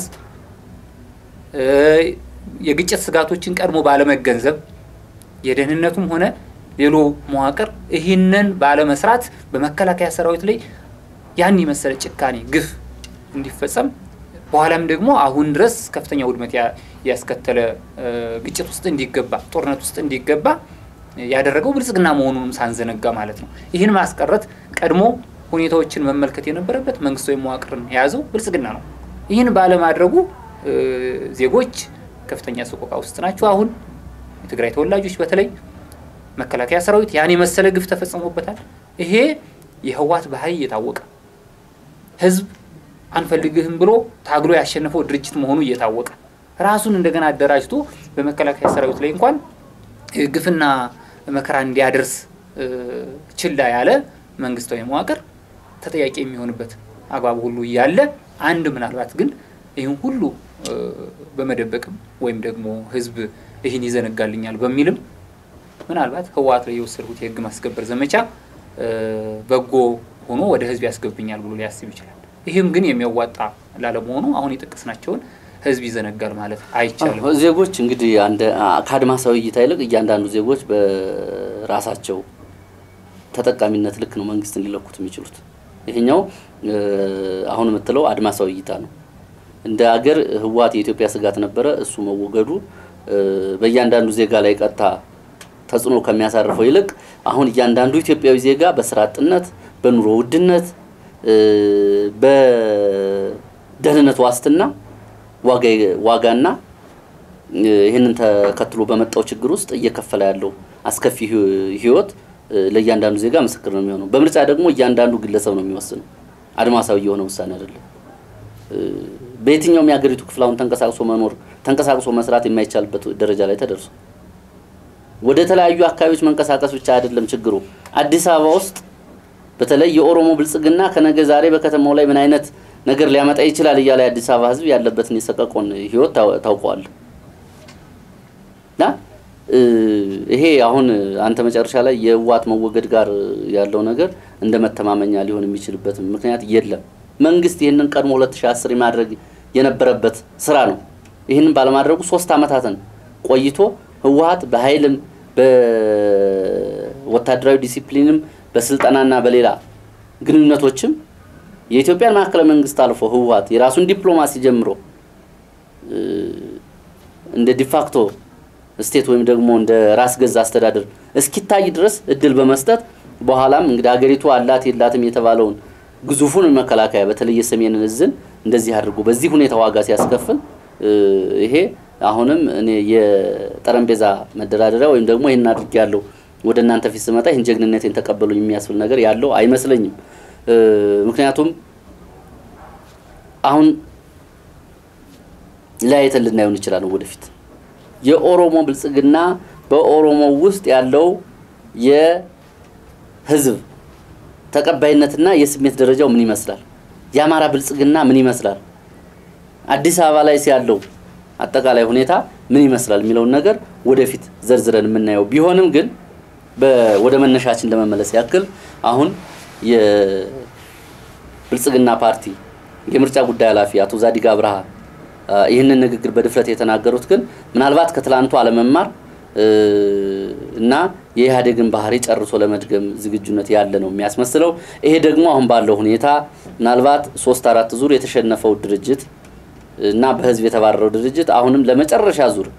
የግጭት ስጋቶችን ቀድሞ ባለመገንዘብ የደህንነቱም ሆነ ሌሎ መዋቅር ይህንን ባለመስራት በመከላከያ ሰራዊት ላይ ያን የመሰለ ጭካኔ ግፍ እንዲፈጸም በኋላም ደግሞ አሁን ድረስ ከፍተኛ ውድመት ያስከተለ ግጭት ውስጥ እንዲገባ ጦርነት ውስጥ እንዲገባ ያደረገው ብልጽግና መሆኑንም ሳንዘነጋ ማለት ነው። ይህን ማስቀረት ቀድሞ ሁኔታዎችን መመልከት የነበረበት መንግስታዊ መዋቅርን የያዘው ብልጽግና ነው። ይህን ባለማድረጉ ዜጎች ከፍተኛ ሰቆቃ ውስጥ ናቸው። አሁን የትግራይ ተወላጆች በተለይ መከላከያ ሰራዊት ያን የመሰለ ግፍ ተፈጽሞበታል። ይሄ የህዋት ባህይ እየታወቀ ህዝብ አንፈልግህም ብሎ ታግሎ ያሸነፈው ድርጅት መሆኑ እየታወቀ ራሱን እንደገና አደራጅቶ በመከላከያ ሰራዊት ላይ እንኳን ግፍና መከራ እንዲያደርስ ችላ ያለ መንግስታዊ መዋቅር ተጠያቂ የሚሆንበት አግባብ ሁሉ እያለ አንድ ምናልባት ግን ይህን ሁሉ በመደበቅም ወይም ደግሞ ህዝብ ይህን ይዘነጋልኛል በሚልም ምናልባት ህወሓት ላይ የወሰድኩት የህግ ማስከበር ዘመቻ በጎ ሆኖ ወደ ህዝብ ያስገብኛል ብሎ ሊያስብ ይችላል። ይህም ግን የሚያዋጣ ላለመሆኑ አሁን የጠቀስናቸውን ህዝብ ይዘነጋል ማለት አይቻልም። ዜጎች እንግዲህ ከአድማሳዊ እይታ ይልቅ እያንዳንዱ ዜጎች በራሳቸው ተጠቃሚነት ልክ ነው መንግስትን ሊለኩት የሚችሉት። ይሄኛው አሁን የምትለው አድማሳዊ እይታ ነው። እንደ ሀገር ህወሓት የኢትዮጵያ ስጋት ነበረ። እሱ መወገዱ በእያንዳንዱ ዜጋ ላይ ቀጥታ ተጽዕኖ ከሚያሳርፈው ይልቅ አሁን እያንዳንዱ ኢትዮጵያዊ ዜጋ በስራ አጥነት፣ በኑሮ ውድነት፣ በደህንነት ዋስትና ዋጋና ይህንን ተከትሎ በመጣው ችግር ውስጥ እየከፈለ ያለው አስከፊ ህይወት ለእያንዳንዱ ዜጋ ምስክር ነው የሚሆነው። በምርጫ ደግሞ እያንዳንዱ ግለሰብ ነው የሚወስነው። አድማሳዊ የሆነ ውሳኔ አይደለም። በየትኛውም የሀገሪቱ ክፍል አሁን ተንቀሳቅሶ መኖር ተንቀሳቅሶ መስራት የማይቻልበት ደረጃ ላይ ተደርሶ ወደ ተለያዩ አካባቢዎች መንቀሳቀስ ብቻ አይደለም ችግሩ። አዲስ አበባ ውስጥ በተለይ የኦሮሞ ብልጽግና ከነገ ዛሬ በከተማው ላይ ምን አይነት ነገር ሊያመጣ ይችላል እያለ የአዲስ አበባ ህዝብ ያለበትን የሰቀቆን ህይወት ታውቀዋል። እና ይሄ አሁን አንተ መጨረሻ ላይ የህወሓት መወገድ ጋር ያለው ነገር እንደ መተማመኛ ሊሆን የሚችልበት ምክንያት የለም። መንግስት ይህንን ቀድሞ 2010 ማድረግ የነበረበት ስራ ነው። ይህንን ባለማድረጉ ሶስት አመታትን ቆይቶ ህወሓት በኃይልም በወታደራዊ ዲሲፕሊንም በስልጠናና በሌላ ግንኙነቶችም የኢትዮጵያን ማዕከላዊ መንግስት አልፎ ህወሓት የራሱን ዲፕሎማሲ ጀምሮ እንደ ዲፋክቶ ስቴት ወይም ደግሞ እንደ ራስ ገዝ አስተዳደር እስኪታይ ድረስ እድል በመስጠት በኋላም እንግዲህ ሀገሪቱ አላት የላትም የተባለውን ግዙፉን መከላከያ በተለይ የሰሜንን እዝን እንደዚህ አድርጎ በዚህ ሁኔታ ዋጋ ሲያስከፍል ይሄ አሁንም እኔ የጠረጴዛ መደራደሪያ ወይም ደግሞ ይህን አድርጌያለሁ ወደ እናንተ ፊት ስመጣ ይህን ጀግንነቴን ተቀበሉኝ የሚያስብል ነገር ያለው አይመስለኝም። ምክንያቱም አሁን ለያየተን ልናየው እንችላለን ወደፊት የኦሮሞ ብልጽግና በኦሮሞ ውስጥ ያለው የህዝብ ተቀባይነትና የስሜት ደረጃው ምን ይመስላል? የአማራ ብልጽግና ምን ይመስላል? አዲስ አበባ ላይ ያለው አጠቃላይ ሁኔታ ምን ይመስላል የሚለውን ነገር ወደፊት ዘርዝረን የምናየው ቢሆንም ግን ወደ መነሻችን ለመመለስ ያክል አሁን የብልጽግና ፓርቲ የምርጫ ጉዳይ ኃላፊ አቶ ዛዲግ አብርሃ ይህንን ንግግር በድፍረት የተናገሩት ግን ምናልባት ከትላንቱ አለመማር እና የኢህአዴግን ባህሪ ጨርሶ ለመድገም ዝግጁነት ያለ ነው የሚያስመስለው። ይሄ ደግሞ አሁን ባለው ሁኔታ ምናልባት ሶስት አራት ዙር የተሸነፈው ድርጅት እና በህዝብ የተባረረው ድርጅት አሁንም ለመጨረሻ ዙር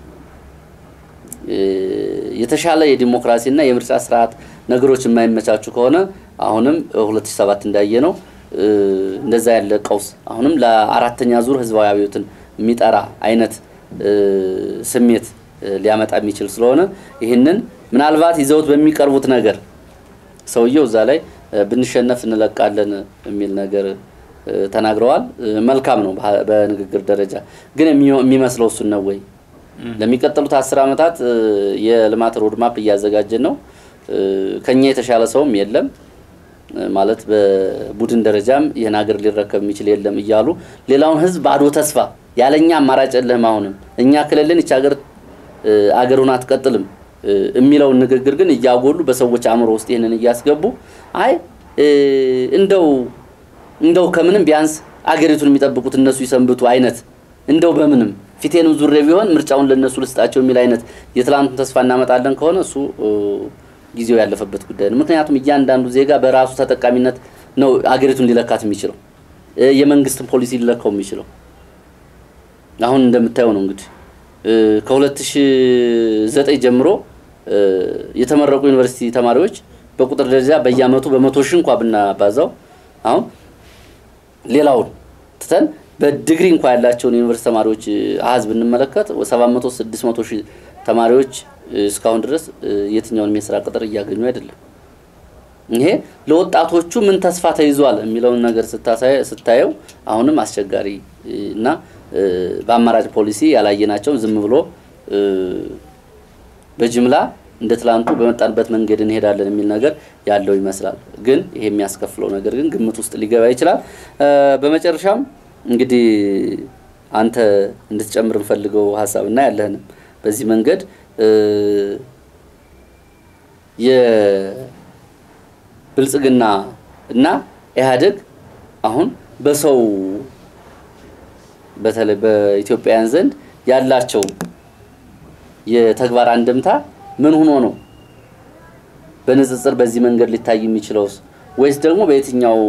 የተሻለ የዲሞክራሲና የምርጫ ስርዓት ነገሮች የማይመቻቹ ከሆነ አሁንም 2007 እንዳየ ነው እንደዛ ያለ ቀውስ አሁንም ለአራተኛ ዙር ህዝባዊ አብዮትን የሚጠራ አይነት ስሜት ሊያመጣ የሚችል ስለሆነ ይህንን ምናልባት ይዘውት በሚቀርቡት ነገር ሰውየው እዛ ላይ ብንሸነፍ እንለቃለን የሚል ነገር ተናግረዋል። መልካም ነው በንግግር ደረጃ ግን የሚመስለው እሱን ነው ወይ? ለሚቀጥሉት አስር ዓመታት የልማት ሮድማፕ እያዘጋጀን ነው። ከኛ የተሻለ ሰውም የለም ማለት በቡድን ደረጃም ይህን ሀገር ሊረከብ የሚችል የለም እያሉ ሌላውን ህዝብ ባዶ ተስፋ ያለኛ አማራጭ የለህም አሁንም እኛ ክልልን ይች ሀገር አገሩን አትቀጥልም የሚለውን ንግግር ግን እያጎሉ በሰዎች አእምሮ ውስጥ ይህንን እያስገቡ አይ እንደው እንደው ከምንም ቢያንስ አገሪቱን የሚጠብቁት እነሱ ይሰንብቱ አይነት እንደው በምንም ፊቴንም ዙሬ ቢሆን ምርጫውን ለነሱ ልስጣቸው የሚል አይነት የትላንቱን ተስፋ እናመጣለን ከሆነ እሱ ጊዜው ያለፈበት ጉዳይ ነው። ምክንያቱም እያንዳንዱ ዜጋ በራሱ ተጠቃሚነት ነው አገሪቱን ሊለካት የሚችለው የመንግስትን ፖሊሲ ሊለካው የሚችለው አሁን እንደምታየው ነው እንግዲህ ከ2009 ጀምሮ የተመረቁ ዩኒቨርሲቲ ተማሪዎች በቁጥር ደረጃ በየአመቱ በመቶ ሺህ እንኳ ብናባዛው አሁን ሌላውን ትተን በዲግሪ እንኳ ያላቸውን ዩኒቨርሲቲ ተማሪዎች አሀዝ ብንመለከት 700 600 ሺህ ተማሪዎች እስካሁን ድረስ የትኛውንም የስራ ቅጥር እያገኙ አይደለም። ይሄ ለወጣቶቹ ምን ተስፋ ተይዟል የሚለውን ነገር ስታየው አሁንም አስቸጋሪ እና በአማራጭ ፖሊሲ ያላየናቸውን ዝም ብሎ በጅምላ እንደ ትላንቱ በመጣንበት መንገድ እንሄዳለን የሚል ነገር ያለው ይመስላል። ግን ይሄ የሚያስከፍለው ነገር ግን ግምት ውስጥ ሊገባ ይችላል። በመጨረሻም እንግዲህ አንተ እንድትጨምር እንፈልገው ሀሳብ እና ያለህንም በዚህ መንገድ የብልጽግና እና ኢህአዴግ አሁን በሰው በተለይ በኢትዮጵያውያን ዘንድ ያላቸው የተግባር አንድምታ ምን ሆኖ ነው በንጽጽር በዚህ መንገድ ሊታይ የሚችለውስ ወይስ ደግሞ በየትኛው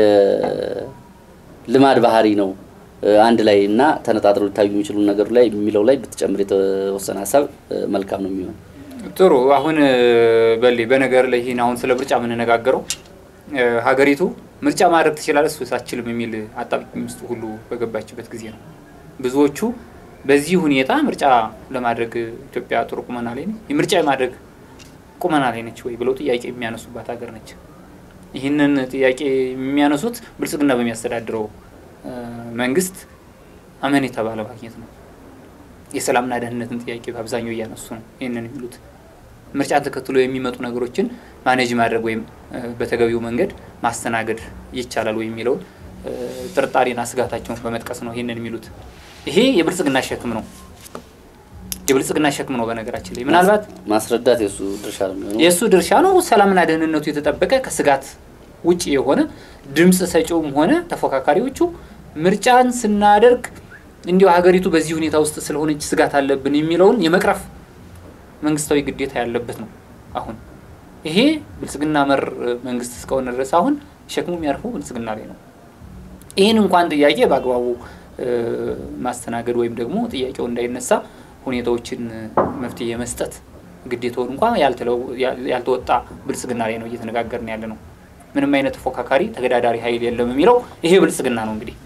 የልማድ ባህሪ ነው አንድ ላይ እና ተነጣጥረው ሊታዩ የሚችሉ ነገሩ ላይ የሚለው ላይ ብትጨምር የተወሰነ ሀሳብ መልካም ነው የሚሆን። ጥሩ። አሁን በሌ በነገር ላይ ይህን አሁን ስለ ምርጫ የምንነጋገረው ሀገሪቱ ምርጫ ማድረግ ትችላለች ወይስ አትችልም የሚል አጣብቂኝ ውስጥ ሁሉ በገባችበት ጊዜ ነው። ብዙዎቹ በዚህ ሁኔታ ምርጫ ለማድረግ ኢትዮጵያ ጥሩ ቁመና ላይ ነች፣ ምርጫ የማድረግ ቁመና ላይ ነች ወይ ብለው ጥያቄ የሚያነሱባት ሀገር ነች። ይህንን ጥያቄ የሚያነሱት ብልጽግና በሚያስተዳድረው መንግስት አመኔታ ባለማግኘት ነው። የሰላምና ደህንነትን ጥያቄ በአብዛኛው እያነሱ ነው ይህንን የሚሉት። ምርጫን ተከትሎ የሚመጡ ነገሮችን ማኔጅ ማድረግ ወይም በተገቢው መንገድ ማስተናገድ ይቻላል ወይ የሚለውን ጥርጣሬና ስጋታቸውን በመጥቀስ ነው ይህንን የሚሉት። ይሄ የብልጽግና ሸክም ነው፣ የብልጽግና ሸክም ነው። በነገራችን ላይ ምናልባት ማስረዳት የእሱ ድርሻ ነው የሚሆነው። የእሱ ድርሻ ነው። ሰላምና ደህንነቱ የተጠበቀ ከስጋት ውጭ የሆነ ድምፅ ሰጪውም ሆነ ተፎካካሪዎቹ ምርጫን ስናደርግ እንዲሁ ሀገሪቱ በዚህ ሁኔታ ውስጥ ስለሆነች ስጋት አለብን የሚለውን የመቅረፍ መንግስታዊ ግዴታ ያለበት ነው። አሁን ይሄ ብልጽግና መር መንግስት እስከሆነ ድረስ አሁን ሸክሙ የሚያርፈው ብልጽግና ላይ ነው። ይህን እንኳን ጥያቄ በአግባቡ ማስተናገድ ወይም ደግሞ ጥያቄው እንዳይነሳ ሁኔታዎችን መፍትሄ የመስጠት ግዴታውን እንኳን ያልተወጣ ብልጽግና ላይ ነው እየተነጋገርን ያለ ነው። ምንም አይነት ተፎካካሪ ተገዳዳሪ ኃይል የለም የሚለው ይሄ ብልጽግና ነው። እንግዲህ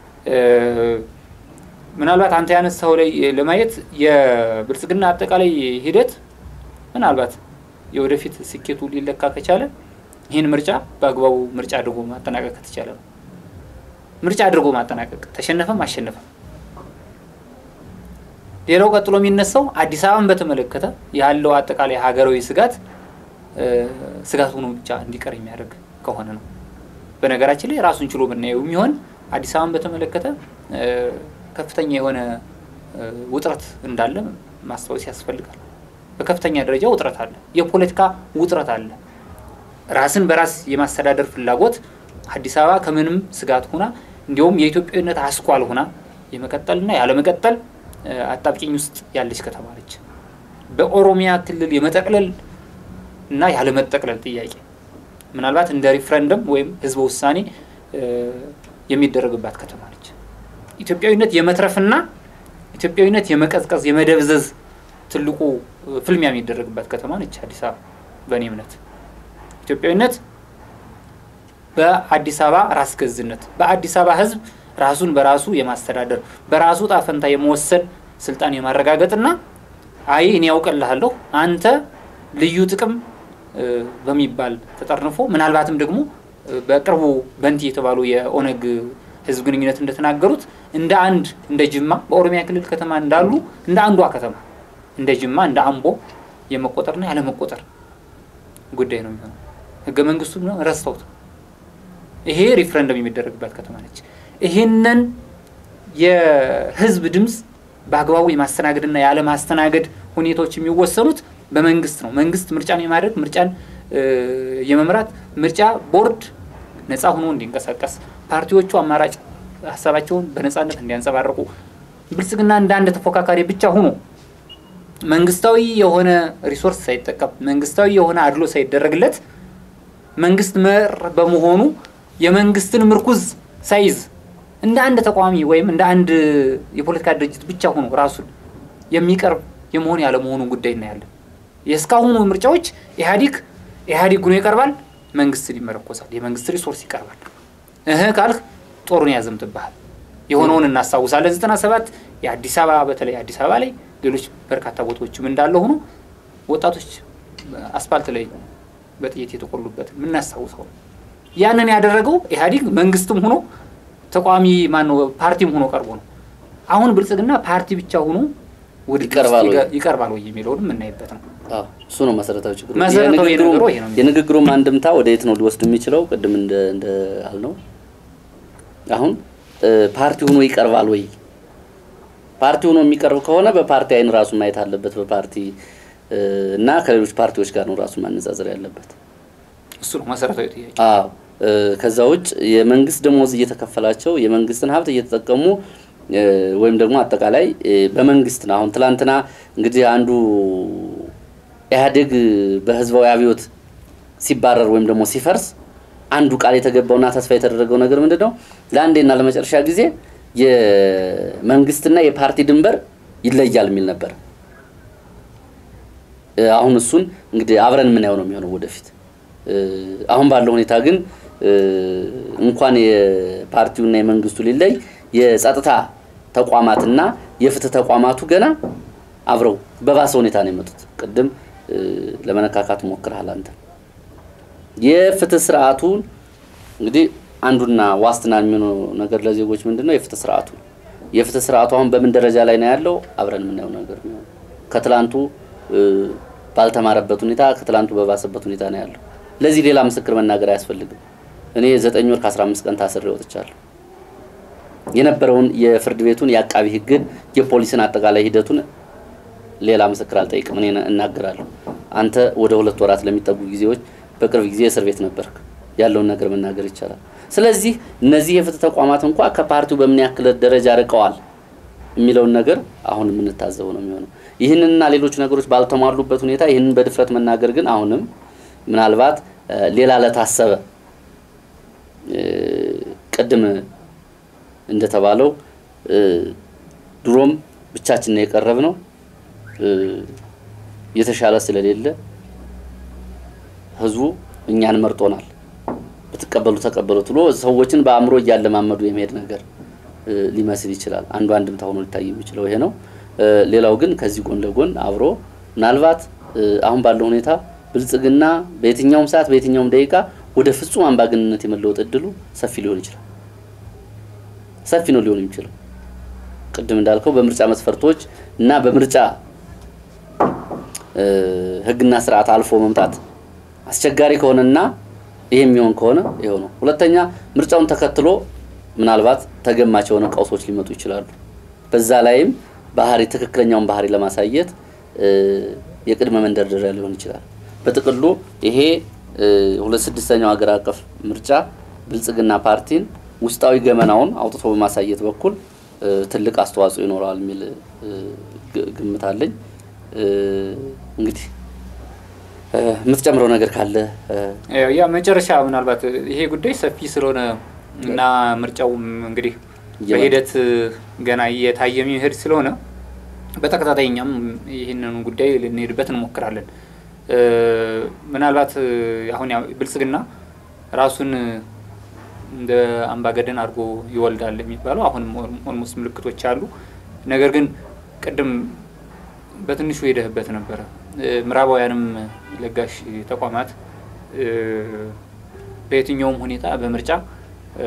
ምናልባት አንተ ያነሳው ላይ ለማየት የብልጽግና አጠቃላይ ሂደት ምናልባት የወደፊት ስኬቱ ሊለካ ከቻለ ይህን ምርጫ በአግባቡ ምርጫ አድርጎ ማጠናቀቅ ከተቻለ ነው። ምርጫ አድርጎ ማጠናቀቅ ተሸነፈም አሸነፈም። ሌላው ቀጥሎ የሚነሳው አዲስ አበባን በተመለከተ ያለው አጠቃላይ ሀገራዊ ስጋት ስጋት ሆኖ ብቻ እንዲቀር የሚያደርግ ከሆነ ነው። በነገራችን ላይ ራሱን ችሎ ብናየው የሚሆን አዲስ አበባን በተመለከተ ከፍተኛ የሆነ ውጥረት እንዳለ ማስታወስ ያስፈልጋል። በከፍተኛ ደረጃ ውጥረት አለ፣ የፖለቲካ ውጥረት አለ። ራስን በራስ የማስተዳደር ፍላጎት አዲስ አበባ ከምንም ስጋት ሁና እንዲሁም የኢትዮጵያዊነት አስኳል ሁና የመቀጠልና ያለመቀጠል አጣብቂኝ ውስጥ ያለች ከተማ ነች። በኦሮሚያ ክልል የመጠቅለል እና ያለመጠቅለል ጥያቄ ምናልባት እንደ ሪፍረንደም ወይም ህዝበ ውሳኔ የሚደረግባት ከተማ ነች። ኢትዮጵያዊነት የመትረፍና ኢትዮጵያዊነት የመቀዝቀዝ የመደብዘዝ ትልቁ ፍልሚያ የሚደረግባት ከተማ ነች አዲስ አበባ። በእኔ እምነት ኢትዮጵያዊነት በአዲስ አበባ ራስ ገዝነት በአዲስ አበባ ህዝብ ራሱን በራሱ የማስተዳደር በራሱ ጣፈንታ የመወሰን ስልጣን የማረጋገጥና አይ እኔ ያውቅልሃለሁ አንተ ልዩ ጥቅም በሚባል ተጠርንፎ ምናልባትም ደግሞ በቅርቡ በንቲ የተባሉ የኦነግ ህዝብ ግንኙነት እንደተናገሩት እንደ አንድ እንደ ጅማ በኦሮሚያ ክልል ከተማ እንዳሉ እንደ አንዷ ከተማ እንደ ጅማ እንደ አምቦ የመቆጠርና ያለመቆጠር ጉዳይ ነው የሚሆነው። ህገ መንግስቱ ረስተውት ይሄ ሪፍረንደም የሚደረግባት ከተማ ነች። ይህንን የህዝብ ድምፅ በአግባቡ የማስተናገድና ያለማስተናገድ ሁኔታዎች የሚወሰኑት በመንግስት ነው። መንግስት ምርጫን የማድረግ ምርጫን የመምራት ምርጫ ቦርድ ነፃ ሆኖ እንዲንቀሳቀስ ፓርቲዎቹ አማራጭ ሀሳባቸውን በነፃነት እንዲያንጸባርቁ ብልጽግና እንደ አንድ ተፎካካሪ ብቻ ሆኖ መንግስታዊ የሆነ ሪሶርስ ሳይጠቀም መንግስታዊ የሆነ አድሎ ሳይደረግለት መንግስት መር በመሆኑ የመንግስትን ምርኩዝ ሳይዝ እንደ አንድ ተቋሚ ወይም እንደ አንድ የፖለቲካ ድርጅት ብቻ ሆኖ ራሱን የሚቀርብ የመሆን ያለመሆኑን ጉዳይ እናያለን። የእስካሁኑ ምርጫዎች ኢህአዲግ ኢህአዲግ ሆኖ ይቀርባል፣ መንግስትን ይመረኮሳል፣ የመንግስት ሪሶርስ ይቀርባል። እህ ካልህ ጦሩን ያዘምትብሃል። የሆነውን እናስታውሳለን። ዘጠና ሰባት የአዲስ አበባ በተለይ አዲስ አበባ ላይ ሌሎች በርካታ ቦታዎችም እንዳለ ሆኖ ወጣቶች አስፋልት ላይ በጥይት የተቆሉበት የምናስታውሰው ነው። ያንን ያደረገው ኢህአዲግ መንግስትም ሆኖ ተቋሚ ማነው ፓርቲም ሆኖ ቀርቦ ነው። አሁን ብልጽግና ፓርቲ ብቻ ሆኖ ውድድር ውስጥ ይቀርባል ወይ? ይገ- ይቀርባል ወይ የሚለውንም የምናይበት ነው። አዎ እሱ ነው መሰረታዊ ችግሩ። መሰረታዊ የንግግሩ- ነገሩ ይሄ ነው። የንግግሩም አንድምታ ወደ የት ነው ሊወስድ የሚችለው? ቅድም እንደ እንደ አልነው አሁን እ፣ ፓርቲ ሆኖ ይቀርባል ወይ? ፓርቲ ሆኖ የሚቀርብ ከሆነ በፓርቲ አይን ራሱን ማየት አለበት። በፓርቲ እ፣ እና ከሌሎች ፓርቲዎች ጋር ነው ራሱን ማነጻጸር ያለበት። እሱ ነው መሰረታዊ ጥያቄ። አዎ እ፣ ከዛ ውጭ የመንግስት ደሞዝ እየተከፈላቸው የመንግስትን ሀብት እየተጠቀሙ እ፣ ወይም ደግሞ አጠቃላይ እ፣ በመንግስት ነው። አሁን ትላንትና እንግዲህ አንዱ ኢህአዴግ በህዝባዊ አብዮት ሲባረር ወይም ደግሞ ሲፈርስ አንዱ ቃል የተገባውና ተስፋ የተደረገው ነገር ምንድን ነው? ለአንዴና ለመጨረሻ ጊዜ የመንግስትና የፓርቲ ድንበር ይለያል የሚል ነበር። እ፣ አሁን እሱን እንግዲህ አብረን የምናየው ነው የሚሆነው ወደፊት። እ፣ አሁን ባለው ሁኔታ ግን እ፣ እንኳን የፓርቲውና የመንግስቱ ሊለይ የጸጥታ ተቋማትና የፍትህ ተቋማቱ ገና አብረው በባሰ ሁኔታ ነው የመጡት። ቅድም እ፣ ለመነካካት ሞክረሃል አንተ። የፍትህ ስርዓቱን እንግዲህ አንዱና ዋስትና የሚሆነው ነገር ለዜጎች ምንድን ነው? የፍትህ ስርዓቱ ነው። የፍትህ ስርዓቱ አሁን በምን ደረጃ ላይ ነው ያለው? አብረን የምናየው ነገር ነው። ከትላንቱ እ፣ ባልተማረበት ሁኔታ ከትላንቱ በባሰበት ሁኔታ ነው ያለው። ለዚህ ሌላ ምስክር መናገር አያስፈልግም። እኔ ዘጠኝ ወር ከአስራ አምስት ቀን ታስሬ ወጥቻለሁ። የነበረውን የፍርድ ቤቱን የአቃቢ ህግን የፖሊስን አጠቃላይ ሂደቱን ሌላ ምስክር አልጠይቅም። እኔ እናገራለሁ። አንተ ወደ ሁለት ወራት ለሚጠጉ ጊዜዎች በቅርብ ጊዜ እስር ቤት ነበርክ። ያለውን ነገር መናገር ይቻላል። ስለዚህ እነዚህ የፍትህ ተቋማት እንኳ ከፓርቲው በምን ያክል ደረጃ ርቀዋል የሚለውን ነገር አሁን የምንታዘበው ነው የሚሆነው። ይህንንና ሌሎች ነገሮች ባልተሟሉበት ሁኔታ ይህንን በድፍረት መናገር ግን አሁንም ምናልባት እ፣ ሌላ ለታሰበ እ፣ ቅድም እንደተባለው እ፣ ድሮም ብቻችን ነው የቀረብ ነው እ፣ የተሻለ ስለሌለ ህዝቡ እኛን መርጦናል። ብትቀበሉ ተቀበሉት ብሎ ሰዎችን በአእምሮ እያለማመዱ የመሄድ ነገር እ፣ ሊመስል ይችላል። አንዱ አንድምታ ሆኖ ሊታይ የሚችለው ይሄ ነው። እ፣ ሌላው ግን ከዚህ ጎን ለጎን አብሮ ምናልባት እ፣ አሁን ባለው ሁኔታ ብልጽግና በየትኛውም ሰዓት በየትኛውም ደቂቃ ወደ ፍጹም አምባገንነት የመለወጥ እድሉ ሰፊ ሊሆን ይችላል። ሰፊ ነው ሊሆን የሚችለው ቅድም እንዳልከው በምርጫ መስፈርቶች እና በምርጫ እ፣ ህግና ስርዓት አልፎ መምጣት አስቸጋሪ ከሆነና ይሄ የሚሆን ከሆነ ይኸው ነው። ሁለተኛ ምርጫውን ተከትሎ ምናልባት ተገማች የሆነ ቀውሶች ሊመጡ ይችላሉ። በዛ ላይም ባህሪ ትክክለኛውን ባህሪ ለማሳየት እ፣ የቅድመ መንደርደሪያ ሊሆን ይችላል። በጥቅሉ ይሄ እ፣ ሁለት ስድስተኛው ሀገር አቀፍ ምርጫ ብልጽግና ፓርቲን ውስጣዊ ገመናውን አውጥቶ በማሳየት በኩል እ፣ ትልቅ አስተዋጽኦ ይኖረዋል የሚል እ፣ ግ- ግምት አለኝ። እ፣ እንግዲህ እ፣ የምትጨምረው ነገር ካለ እ፣ ያው ያ መጨረሻ ምናልባት ይሄ ጉዳይ ሰፊ ስለሆነ እና ምርጫውም እንግዲህ እየመጣ- በሂደት ገና እየታየ የሚሄድ ስለሆነ በተከታታይ እኛም ይህንን ጉዳይ ልንሄድበት እንሞክራለን። እ፣ ምናልባት አሁን ያው ብልጽግና ራሱን እንደ አምባገደን አድርጎ ይወልዳል የሚባለው አሁንም ኦልሞስት ምልክቶች አሉ። ነገር ግን ቅድም በትንሹ ሄደህበት ነበረ። እ፣ ምዕራባውያንም ለጋሽ ተቋማት እ፣ በየትኛውም ሁኔታ በምርጫ እ፣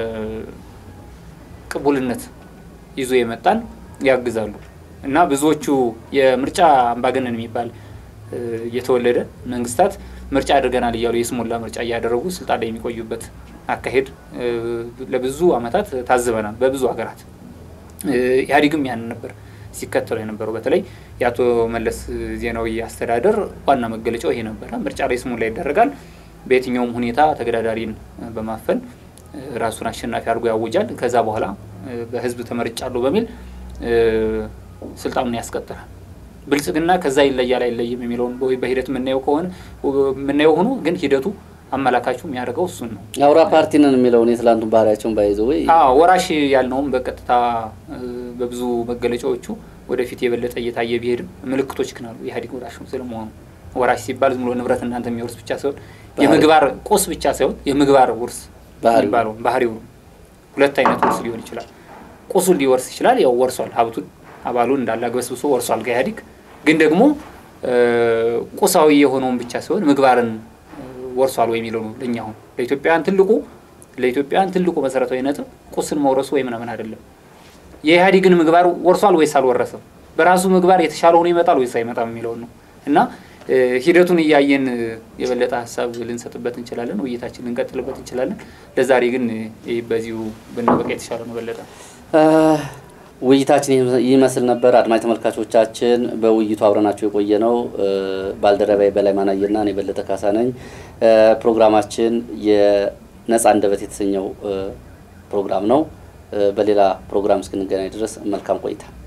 ቅቡልነት ይዞ የመጣን ያግዛሉ እና ብዙዎቹ የምርጫ አምባገነን የሚባል እ፣ እየተወለደ መንግስታት ምርጫ አድርገናል እያሉ የስሙላ ምርጫ እያደረጉ ስልጣን ላይ የሚቆዩበት አካሄድ እ፣ ለብዙ ዓመታት ታዝበናል በብዙ ሀገራት። እ፣ ኢህአዴግም ያንን ነበር ሲከተሉ የነበረው። በተለይ የአቶ መለስ ዜናዊ አስተዳደር ዋና መገለጫው ይሄ ነበረ። ምርጫ ላይ ስሙላ ይደረጋል። በየትኛውም ሁኔታ ተገዳዳሪን እ፣ በማፈን እ፣ ራሱን አሸናፊ አድርጎ ያውጃል። ከዛ በኋላ እ፣ በህዝብ ተመርጫለሁ በሚል እ፣ ስልጣኑን ያስቀጥላል። ብልጽግና ከዛ ይለያል አይለይም የሚለውን በሂደት የምናየው ከሆነ የምናየው ሆኖ ግን ሂደቱ አመላካቹ የሚያደርገው እሱን ነው። አውራ ፓርቲ ነን የሚለውን የትላንቱን ባህሪያቸውን ባይዘ ወይ ወራሽ ያልነውም በቀጥታ በብዙ መገለጫዎቹ ወደፊት የበለጠ እየታየ ቢሄድም ምልክቶች ግን አሉ። ኢህአዴግ ወራሽ ስለመሆኑ ወራሽ ሲባል ዝም ብሎ ንብረት እናንተ የሚወርስ ብቻ ሳይሆን የምግባር ቁስ ብቻ ሳይሆን የምግባር ውርስ የሚባለው ባህሪው ሁለት አይነት ውርስ ሊሆን ይችላል። ቁሱን ሊወርስ ይችላል። ያው ወርሷል፣ ሀብቱን አባሉን እንዳለ አግበስብሶ ወርሷል ከኢህአዴግ ግን ደግሞ ቁሳዊ የሆነውን ብቻ ሳይሆን ምግባርን ወርሷል ወይ የሚለው ነው። ለእኛ አሁን ለኢትዮጵያውያን ትልቁ ለኢትዮጵያውያን ትልቁ መሰረታዊ ነጥብ ቁስን መውረሱ ወይ ምናምን አይደለም። የኢህአዴግን ምግባር ወርሷል ወይስ አልወረሰም? በራሱ ምግባር የተሻለ ሆኖ ይመጣል ወይስ አይመጣም የሚለውን ነው እና ሂደቱን እያየን የበለጠ ሀሳብ ልንሰጥበት እንችላለን፣ ውይይታችን ልንቀጥልበት እንችላለን። ለዛሬ ግን በዚሁ ብናበቃ የተሻለ ነው። በለጠ ውይይታችን ይመስል ነበር። አድማጭ ተመልካቾቻችን በውይይቱ አብረናቸው የቆየ ነው ባልደረባዬ በላይ ማናየና እኔ በለጠ ካሳ ነኝ። ፕሮግራማችን የነጻ አንደበት የተሰኘው ፕሮግራም ነው። በሌላ ፕሮግራም እስክንገናኝ ድረስ መልካም ቆይታ